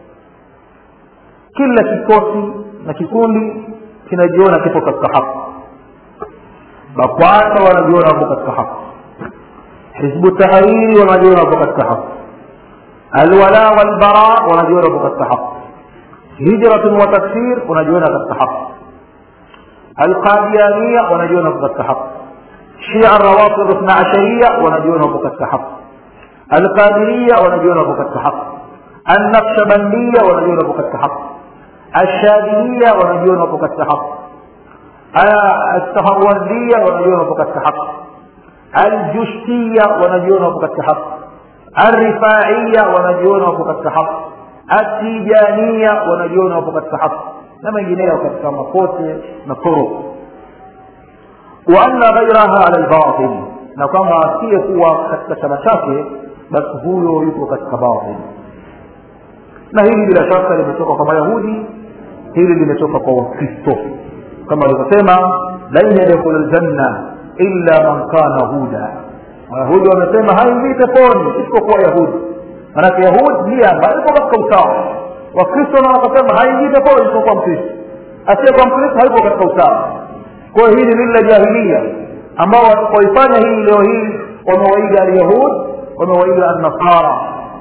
kila kikosi na kikundi kinajiona kipo katika haki bakwata wanajiona wapo katika haki hizbu tahariri wanajiona wapo katika haki alwala walbara wanajiona wapo katika haki hijratun wa takfir wanajiona katika haki alqadiania wanajiona wapo katika haki shia rawafid ithna asharia wanajiona wapo katika haki alqadiria wanajiona wapo katika haki النقشبندية wanajiona wapo katika haki الشاذلية wanajiona wapo katika haki السهروردية wanajiona wapo katika haki الجشتية wanajiona wapo katika haki الرفاعية wanajiona wapo katika haki التيجانية wanajiona wapo katika haki na mengineyo katika makote na turuq وأن غيرها على الباطل na kwamba asiyekuwa katika chama chake basi huyo yuko katika batil na hili bila shaka limetoka kwa mayahudi hili limetoka kwa wakristo kama alivyosema lan yadkhulu ljanna illa man kana huda wayahudi wamesema haingii peponi isipokuwa yahudi manake yahudi ndiye ambaye iko katika usawa wakristo na wakasema haingii peponi isipokuwa mkristo asiyekuwa mkristo hayuko katika usawa kwa hiyo hili lile la jahilia ambao watakaoifanya hii leo hii wamewaiga alyahud wamewaiga annasara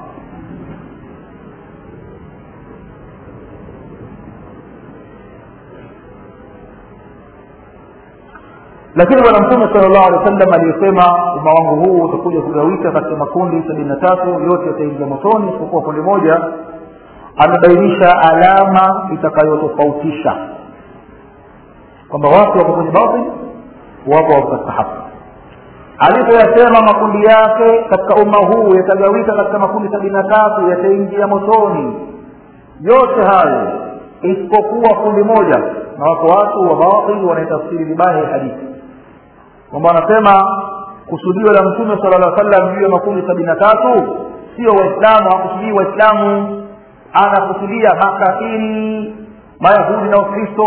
lakini bwana mtume sala llahu alehi wa sallam aliyesema umma wangu huu utakuja kugawika katika makundi sabini na tatu yote yataingia motoni isipokuwa kundi moja amebainisha alama itakayotofautisha kwamba watu wako kwenye batil wapo wako katika haki alipoyasema makundi yake katika umma huu yatagawika katika makundi sabini na tatu yataingia motoni yote hayo isipokuwa kundi moja na wako watu wa batil wanaitafsiri vibaya hii hadithi kwamba wanasema kusudio la mtume sala llah sallam juu ya makundi sabini na tatu sio waislamu hakusudii waislamu anakusudia makafiri mayahudi na ukristo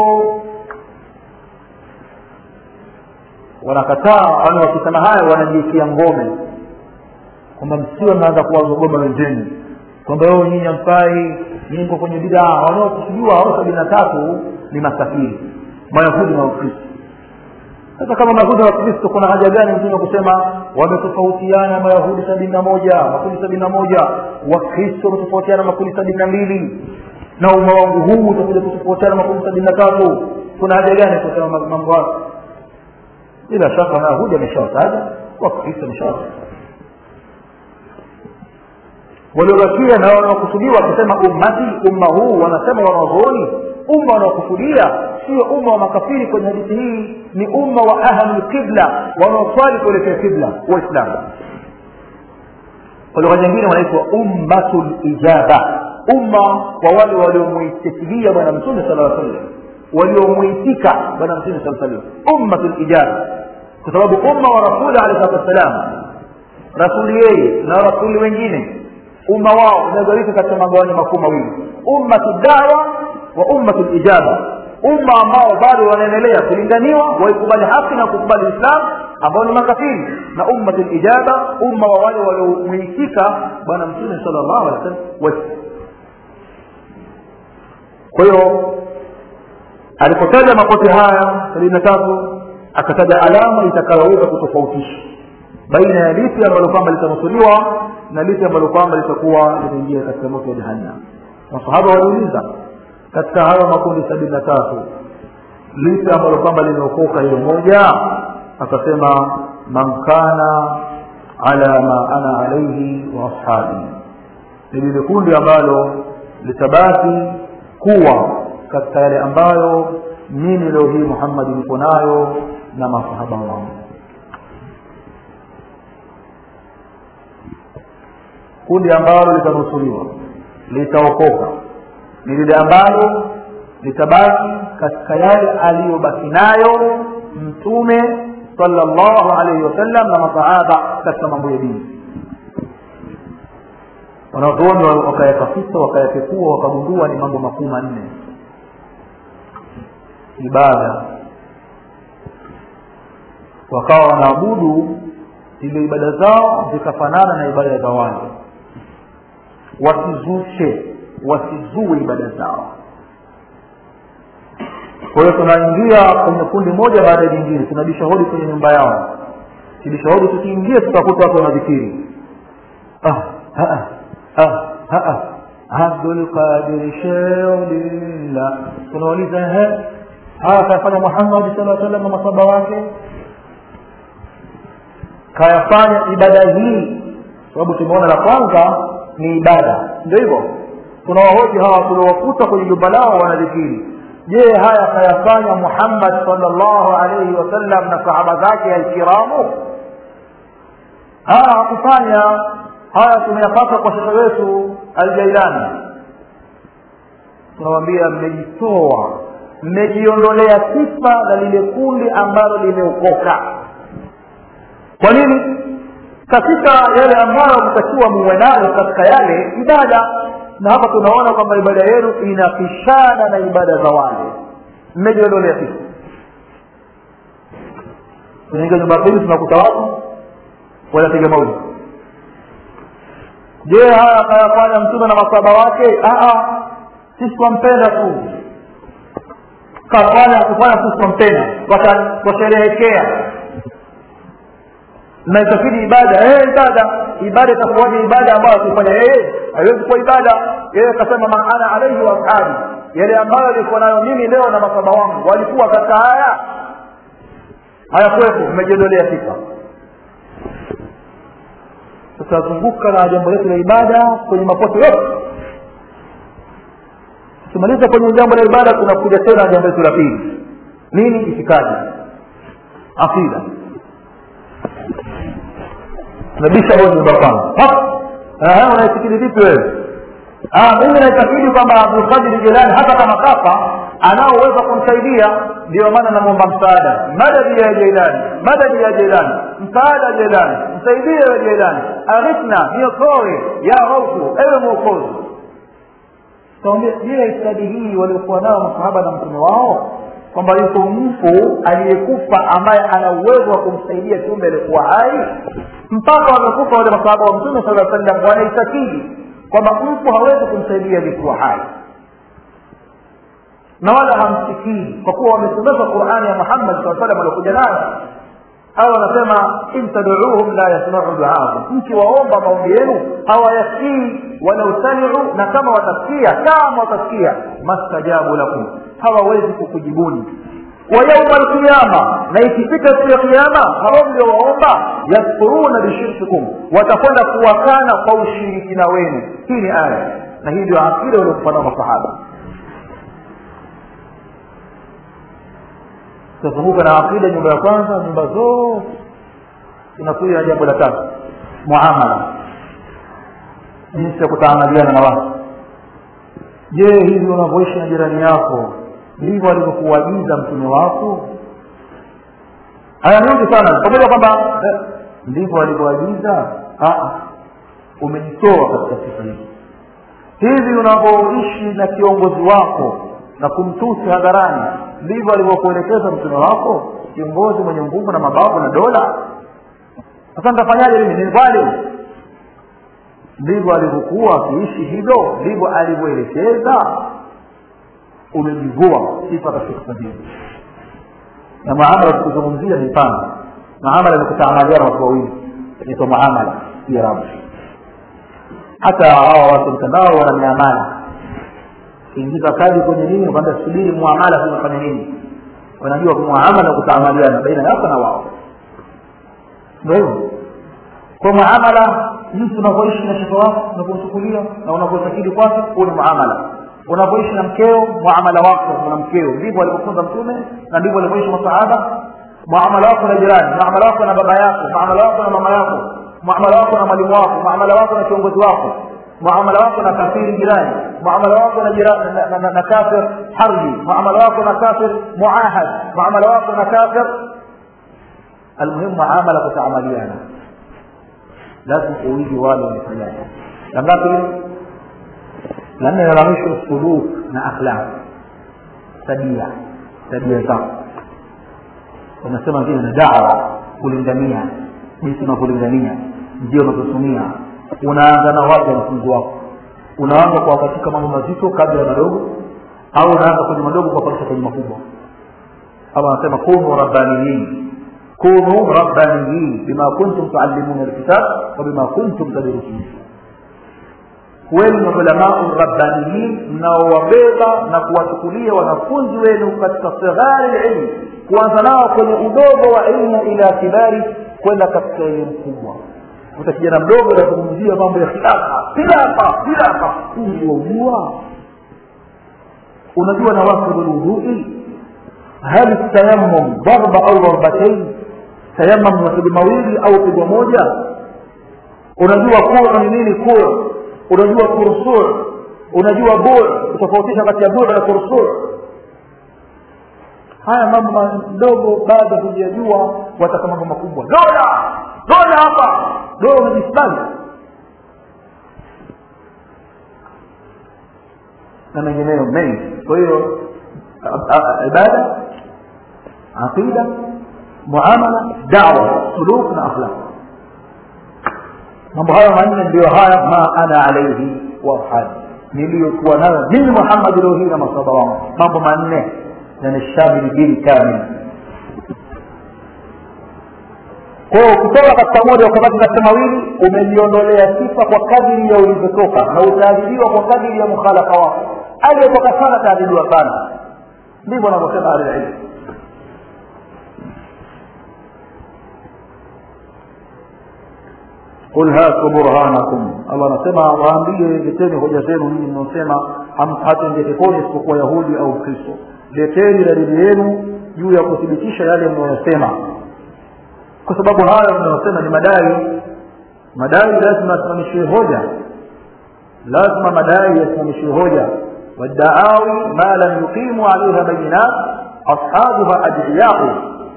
wanakataa wani wakisema hayo wanajiikia ngome kwamba msiwe mnaanza kuwazogoma wenzenu kwamba weo nyinyi amfai nyinyi kwenye bidaa wanaokusudiwa hao sabini na tatu ni masafiri mayahudi na ukristo sasa kama mayahudi na wakristo kuna haja gani mtume kusema wametofautiana mayahudi sabini na moja makundi sabini na moja wakristo wametofautiana makundi sabini na mbili na umma wangu huu utakuja kutofautiana makundi sabini na tatu kuna haja gani kusema mambo hayo bila shaka mayahudi ameshawataja wakristo ameshawataja waliobakia na wanaokusudiwa wakisema ummati umma huu wanasema wanazuoni umma wanaokusudia sio umma wa makafiri kwenye hadithi hii ni umma wa ahli qibla wanaoswali kuelekea qibla waislamu kwa lugha nyingine wanaitwa ummatu lijaba umma wa wale waliomwitikilia bwana mtume sala aa sallam waliomwitika bwana mtume saa sallam ummatu lijaba kwa sababu umma wa rasuli alehi salatu wassalam rasuli yeye na rasuli wengine umma wao unagawika katika magawanyo makuu mawili ummatu dawa wa ummatu lijaba umma ambao bado wanaendelea kulinganiwa waikubali haki na kukubali islam ambao ni makafiri na ummatu lijaba umma wa wale waliomwitika bwana mtume sala llahu alehi wasallam kwa hiyo alipotaja makote haya sabini na tatu akataja alama itakayoweza kutofautisha baina ya lipi ambalo kwamba litanusuliwa na lipi ambalo kwamba litakuwa litaingia katika moto wa jahannam masahaba waliuliza katika hayo makundi sabini na tatu lipi ambalo kwamba limeokoka hilo moja akasema man kana ala ma ana alaihi wa ashabi ni lile kundi ambalo litabaki kuwa katika yale ambayo mimi leo hii muhammadi niko nayo na masahaba wangu kundi ambalo litanusuliwa litaokoka ni lile ambalo litabaki katika yale aliyobaki nayo mtume sallallahu alaihi wasallam na masahaba katika mambo ya dini wanazuoni wakayatafita wakayapekua wakagundua ni mambo makuu manne ibada wakawa wanaabudu ile ibada zao zikafanana na ibada za wale wasizushe wasizue ibada zao kwa hiyo tunaingia kwenye kundi moja baada ya jingine tunabisha hodi kwenye nyumba yao kibisha hodi tukiingia tutakuta watu wanadhikiri ah, ah, ah, ah, ah. abdulqadir sheulillah tunauliza haya kayafanya muhammadi sala salam na masaba wake kayafanya ibada hii sababu tumeona la kwanza ni ibada ndio hivyo tunawahoji hawa tuliowakuta kwenye jumba lao wanadhikiri je haya kayafanya muhammad salllahu alaihi wasallam na sahaba zake alkiramu haya hakufanya haya tumeyapata kwa shekhe wetu aljailani tunawambia mmejitoa mmejiondolea sifa na lile kundi ambalo limeokoka kwa nini katika yale ambayo mtakiwa muwe nayo katika yale ibada na hapa tunaona kwamba ibada yenu inapishana na ibada za wale mmejiondolea sifa tunaingia nyumba pili tunakuta watu wanapiga mauli je haya akayafanya mtume na masaba wake sisi twampenda tu kafanya kufanya sisi twampenda twasherehekea naitakidi ibada eh ibada ibada itakuwaje ibada ambayo akifanya yeye haiwezi kuwa ibada yeye akasema maana alaihi wa ashabi yale ambayo alikuwa nayo mimi leo na masaba wangu walikuwa katika haya hayakuwepo mmejiondolea sifa tutazunguka na jambo letu la ibada kwenye mapoto yote tukimaliza kwenye jambo la ibada tunakuja tena jambo letu la pili nini itikadi aqida nabisha moja nyumba kwanza unaifikiri vipi wewe mimi naitakidi kwamba abdulkadir jelani hata kama kafa anaoweza kumsaidia ndio maana namwomba msaada madadi ya jeilani madadi ya jeilani msaada jeilani msaidie ya jeilani aghithna niokoe ya raufu ewe mwokozi tawambia je itikadi hii waliokuwa nao masahaba na mtume wao kwamba yuko mfu aliyekufa ambaye ana uwezo wa kumsaidia kiumbe aliyekuwa hai mpaka wamekufa wale masahaba wa mtume sala sallam wanaitakidi kwamba mfu hawezi kumsaidia aliyekuwa hai na wala hamsikii kwa kuwa wamesomeshwa qurani ya muhammad saa salam waliokuja nayo au wanasema in taduuhum la yasmau duaakum mkiwaomba maombi yenu hawayasikii walau samiu na kama watasikia kama watasikia mastajabu lakum hawawezi kukujibuni wa yauma alqiyama na ikifika siku ya kiama hao mliowaomba yakfuruna bishirkikum watakwenda kuwakana kwa ushirikina wenu hii ni aya na hii ndio akida waliokufa nao masahaba tutazunguka na akida nyumba ya kwanza nyumba zote tunakuja na jambo la tatu muamala jinsi ya kutaamaliana na watu je hivi unavyoishi na jirani yako ndivyo alivyokuagiza mtume wako haya mengi sana pamoja kwamba eh, ndivyo alivyoagiza umejitoa katika sifa hizi hivi unavyoishi na kiongozi wako na kumtusi hadharani ndivyo alivyokuelekeza mtume wako kiongozi mwenye nguvu na mabavu na dola sasa nitafanyaje mimi ni dhalim ndivyo alivyokuwa akiishi hivyo ndivyo alivyoelekeza umejivua sifa katika sifa hizi na muamala tukuzungumzia ni pana muamala ni kutaamaliana watu wawili inaitwa muamala kiarabu hata hawa watu mtandao wana miamala kuingiza kadi kwenye nini kwamba subiri muamala kunafanya nini wanajua muamala kutaamaliana baina yako na wao ndio hivyo kwa muamala jinsi unavyoishi na shekhe wako unavyomchukulia na unavyotakidi kwake huo ni muamala unavyoishi na mkeo muamala wako na mkeo ndivyo alivyofunza mtume na ndivyo alivyoishi masahaba muamala wako na jirani muamala wako na baba yako muamala wako na mama yako muamala wako na mwalimu wako muamala wako na kiongozi wako muamala wako na kafiri jirani muamala wako na jirani na, na, na, na kafir harbi muamala wako na kafir muahad muamala wako na kafir almuhimu muamala kutaamaliana lazima uige wale wamefanyaje la ngapi la nne la mwisho suluk na akhlaq tabia tabia zako wanasema vile na dawa kulingania jinsi unavyolingania ndio unavyotumia unaanza na wapi wanafunzi wako unaanza kwa katika mambo mazito kabla ya madogo au unaanza kwenye madogo kwa kuanza kwenye makubwa ama anasema kunu rabbaniyin kunu rabbaniyin bima kuntum tuallimuna alkitab wa bima kuntum tadrusun kuweni maulamaa rabbaniyin mnaowabeba na kuwachukulia wanafunzi wenu katika sighari ilmu kuanza nao kwenye udogo wa ilmu ila kibari kwenda katika elimu kubwa uta kijana mdogo anazungumzia mambo ya khilafa khilafa khilafa uliojua unajua na wakibu lwudhui hal tayammum darba au darbatain tayammum mapigo mawili au pigo moja unajua kura ni nini kura unajua kursur unajua bur kutofautisha kati ya bur na kursur haya mambo madogo bado hujajua wataka mambo makubwa dola dola hapa dola unajisbali na mengineyo mengi kwa hiyo ibada aqida muamala dawa suluk na akhlaq mambo hayo manne ndio haya ma ana alaihi wa ashabi niliyokuwa nayo mimi muhammad leo hii na masaba wangu mambo manne yanashamili dini kamili kwao kutoka katika moja ukabaki katika mawili umejiondolea sifa kwa kadiri ya ulivyotoka na utaadhibiwa kwa kadiri ya mukhalafa wako aliyetoka sana ataadhibiwa sana ndivyo wanavyosema ahlililmu qul hatu burhanakum allah anasema waambie leteni hoja zenu ninyi mnaosema hatuingie peponi isipokuwa yahudi au kristo leteni dalili yenu juu ya kuthibitisha yale mnayosema kwa sababu hayo mnayosema ni madai madai lazima yasimamishiwe hoja lazima madai yasimamishiwe hoja waddaawi ma lam yuqimu alaiha bayinat ashabuha adiyau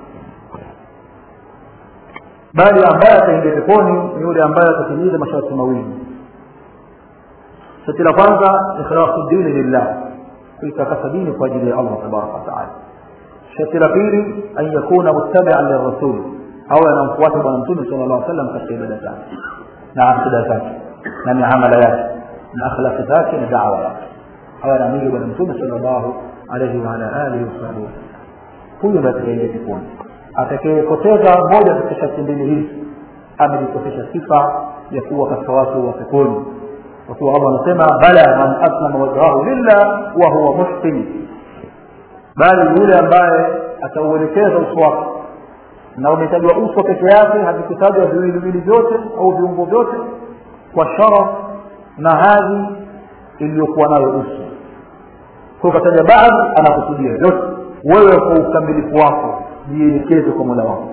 bali ambaye ataingia peponi ni yule ambaye atatimiza masharti mawili sharti la kwanza ikhlasu dini lillah kuitakasa dini kwa ajili ya allah tabaraka wataala sharti la pili an yakuna muttabian lirasul au anamfuata bwana mtume sala llah salam katika ibada zake na akida zake na miamala yake na akhlaqi zake na dawa yake au anaamini bwana mtume sala llahu alaihi waala alihi wasahbihi huyu ndo atakaingia peponi atakayepoteza moja katika sharti mbili hizi amejikosesha sifa ya kuwa katika watu wa peponi kwa kuwa allah anasema bala man aslama wajhahu lillah wa huwa muhsin bali yule ambaye atauelekeza uso wake na umetajwa uso peke yake havikutajwa viwiliwili vyote au viungo vyote kwa sharaf na hadhi iliyokuwa nayo uso kwa kataja baadhi anakusudia yote wewe kwa ukamilifu wako jielekeze kwa mola wako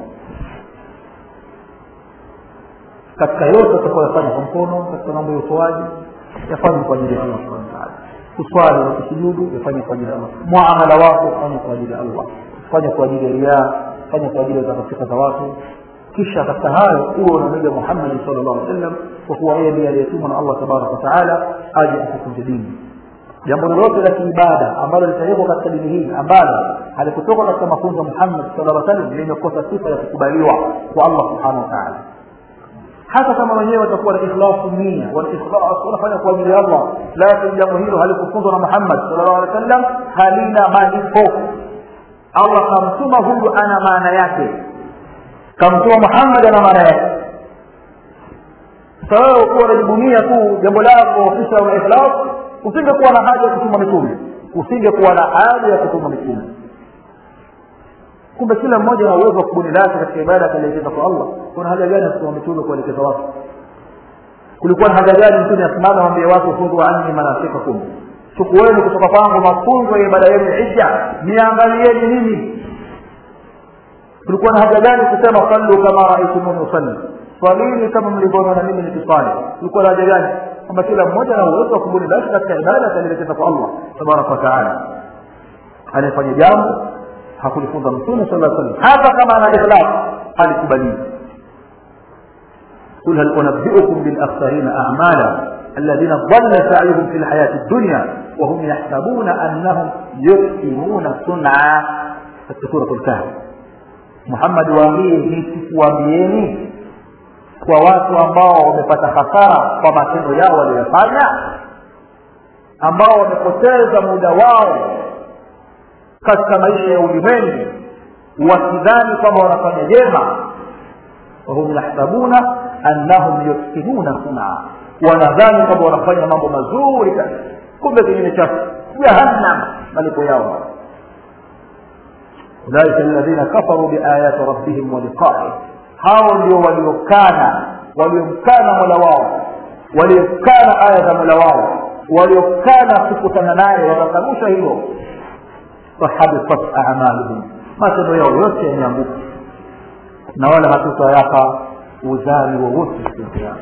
katika yote utakaoyafanya kwa mkono katika mambo ya utoaji yafanye kwa ajili ya allah subhanahu wataala kuswali na kusujudu yafanye kwa ajili ya allah muamala wako fanye kwa ajili ya allah fanye kwa ajili ya riaa fanye kwa ajili ya zakafika za watu kisha katika hayo uwe unamwiga muhammadi sala llahu alih wasallam kwa kuwa yeye ndiye aliyetumwa na allah tabaraka wataala aje akufunze dini jambo lolote la kiibada ambalo litawekwa katika dini hii ambalo halikutoka katika mafunzo ya muhammad sala llah salam limekosa sifa ya kukubaliwa kwa allah subhanahu wa taala hata kama wenyewe watakuwa na ikhlasu nia walikhlas wanafanya kwa ajili ya allah lakini jambo hilo halikufunzwa na muhammad sala llahu alih wa sallam halina malipo allah kamtuma huyu ana maana yake kamtuma muhammad ana maana yake sasa wewe ukiwa unajibunia tu jambo lako kisa una ikhlas usingekuwa na haja ya kutuma mitume usingekuwa na haja ya kutuma mitume kumbe kila mmoja ana uwezo wa kubuni lake katika ibada akalielekeza kwa allah kuna haja gani ya kutuma mitume kuelekeza watu kulikuwa na haja gani mtume asimame awambie watu khudhu anni manasikakum chukueni kutoka kwangu mafunzo ya ibada yenu hija niangalieni mimi kulikuwa na haja gani kusema sallu kama raaitumuni usalli swalini kama mlivyoona mimi nikiswali kulikuwa na haja gani kwamba kila mmoja ana uwezo wa kubuni basi katika ibada atalielekeza kwa allah tabaraka wataala anayefanya jambo hakulifunza mtume sala aa salam hata kama ana ikhlas halikubaliwi قل هل أنبئكم بالأخسرين أعمالا الذين ضل سعيهم في الحياة الدنيا وهم يحسبون أنهم يحسنون صنعا سورة الكهف محمد waambie nisikuambieni kwa watu ambao wamepata hasara kwa matendo yao waliyofanya ambao wamepoteza muda wao katika maisha ya ulimwengu wakidhani kwamba wanafanya jema wahum yahsabuna annahum yuhsinuna sunaa wanadhani kwamba wanafanya mambo mazuri kabisa kumbe kinyume chake jahannam malipo yao ulaika alladhina kafaru biayati rabbihim wa liqaih hao ndio waliokana waliomkana mola wao waliokana aya za mola wao waliokana kukutana naye wakakanusha hilo fahabitat amaluhum matendo yao yote yameanguka na wala hatutayapa uzani wowote siku ya kiama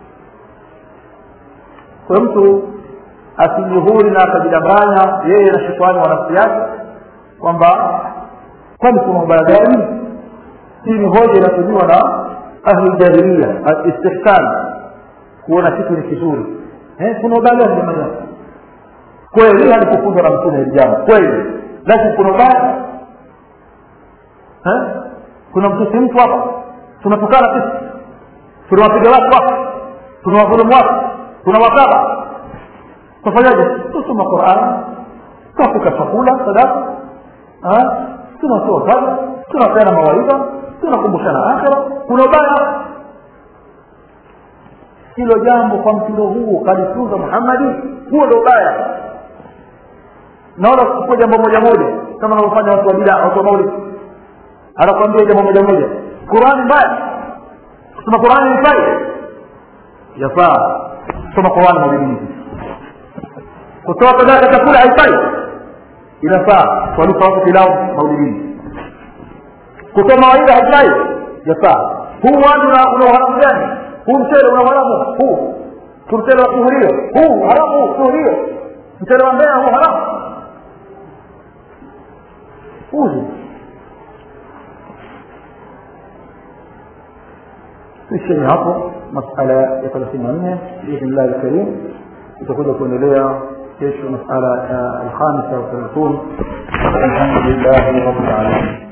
kwa mtu asijihuri na akajidanganya yeye na shetani wa nafsi yake kwamba kwani kuna ubaya gani hii ni hoja inatumiwa na ahli jahilia istihsan kuona kitu ni kizuri eh, kuna ubaya gani jamani kweli alikufunzwa na mtume hili jambo kweli lakini kuna ubaya eh? kuna mtusi mtu hapa tunatukana sisi tunawapiga watu hapa tunawadhulumu watu tunawakaba tafanyaje tusoma quran tupika chakula sadaka tunatoa kada tunapeana mawaidha tunakumbushana akhira kuna ubaya hilo jambo kwa mtindo huo kalifunza muhammadi huo ndo ubaya naona kuchukua jambo moja moja kama wanavyofanya watu wa bidaa watu wa maulidi anakwambia jambo moja moja qurani mbaya kusoma qurani ni fai yafaa kusoma qurani maulidini kutoa sadaka chakula haifai inafaa kuwalisha watu pilau maulidini kutoa mawaidha haifai yafaa huu watu una uharamu gani huu mchele una uharamu huu mchele wa suhurio huu haramu suhurio mchele wa mbea huu haramu uzi tuishie hapo masala ya thelathini na nne biidhnillahi lkarim itakuja kuendelea kesho masala ya alkhamisa wa thelathun alhamdulillahi rabbil alamin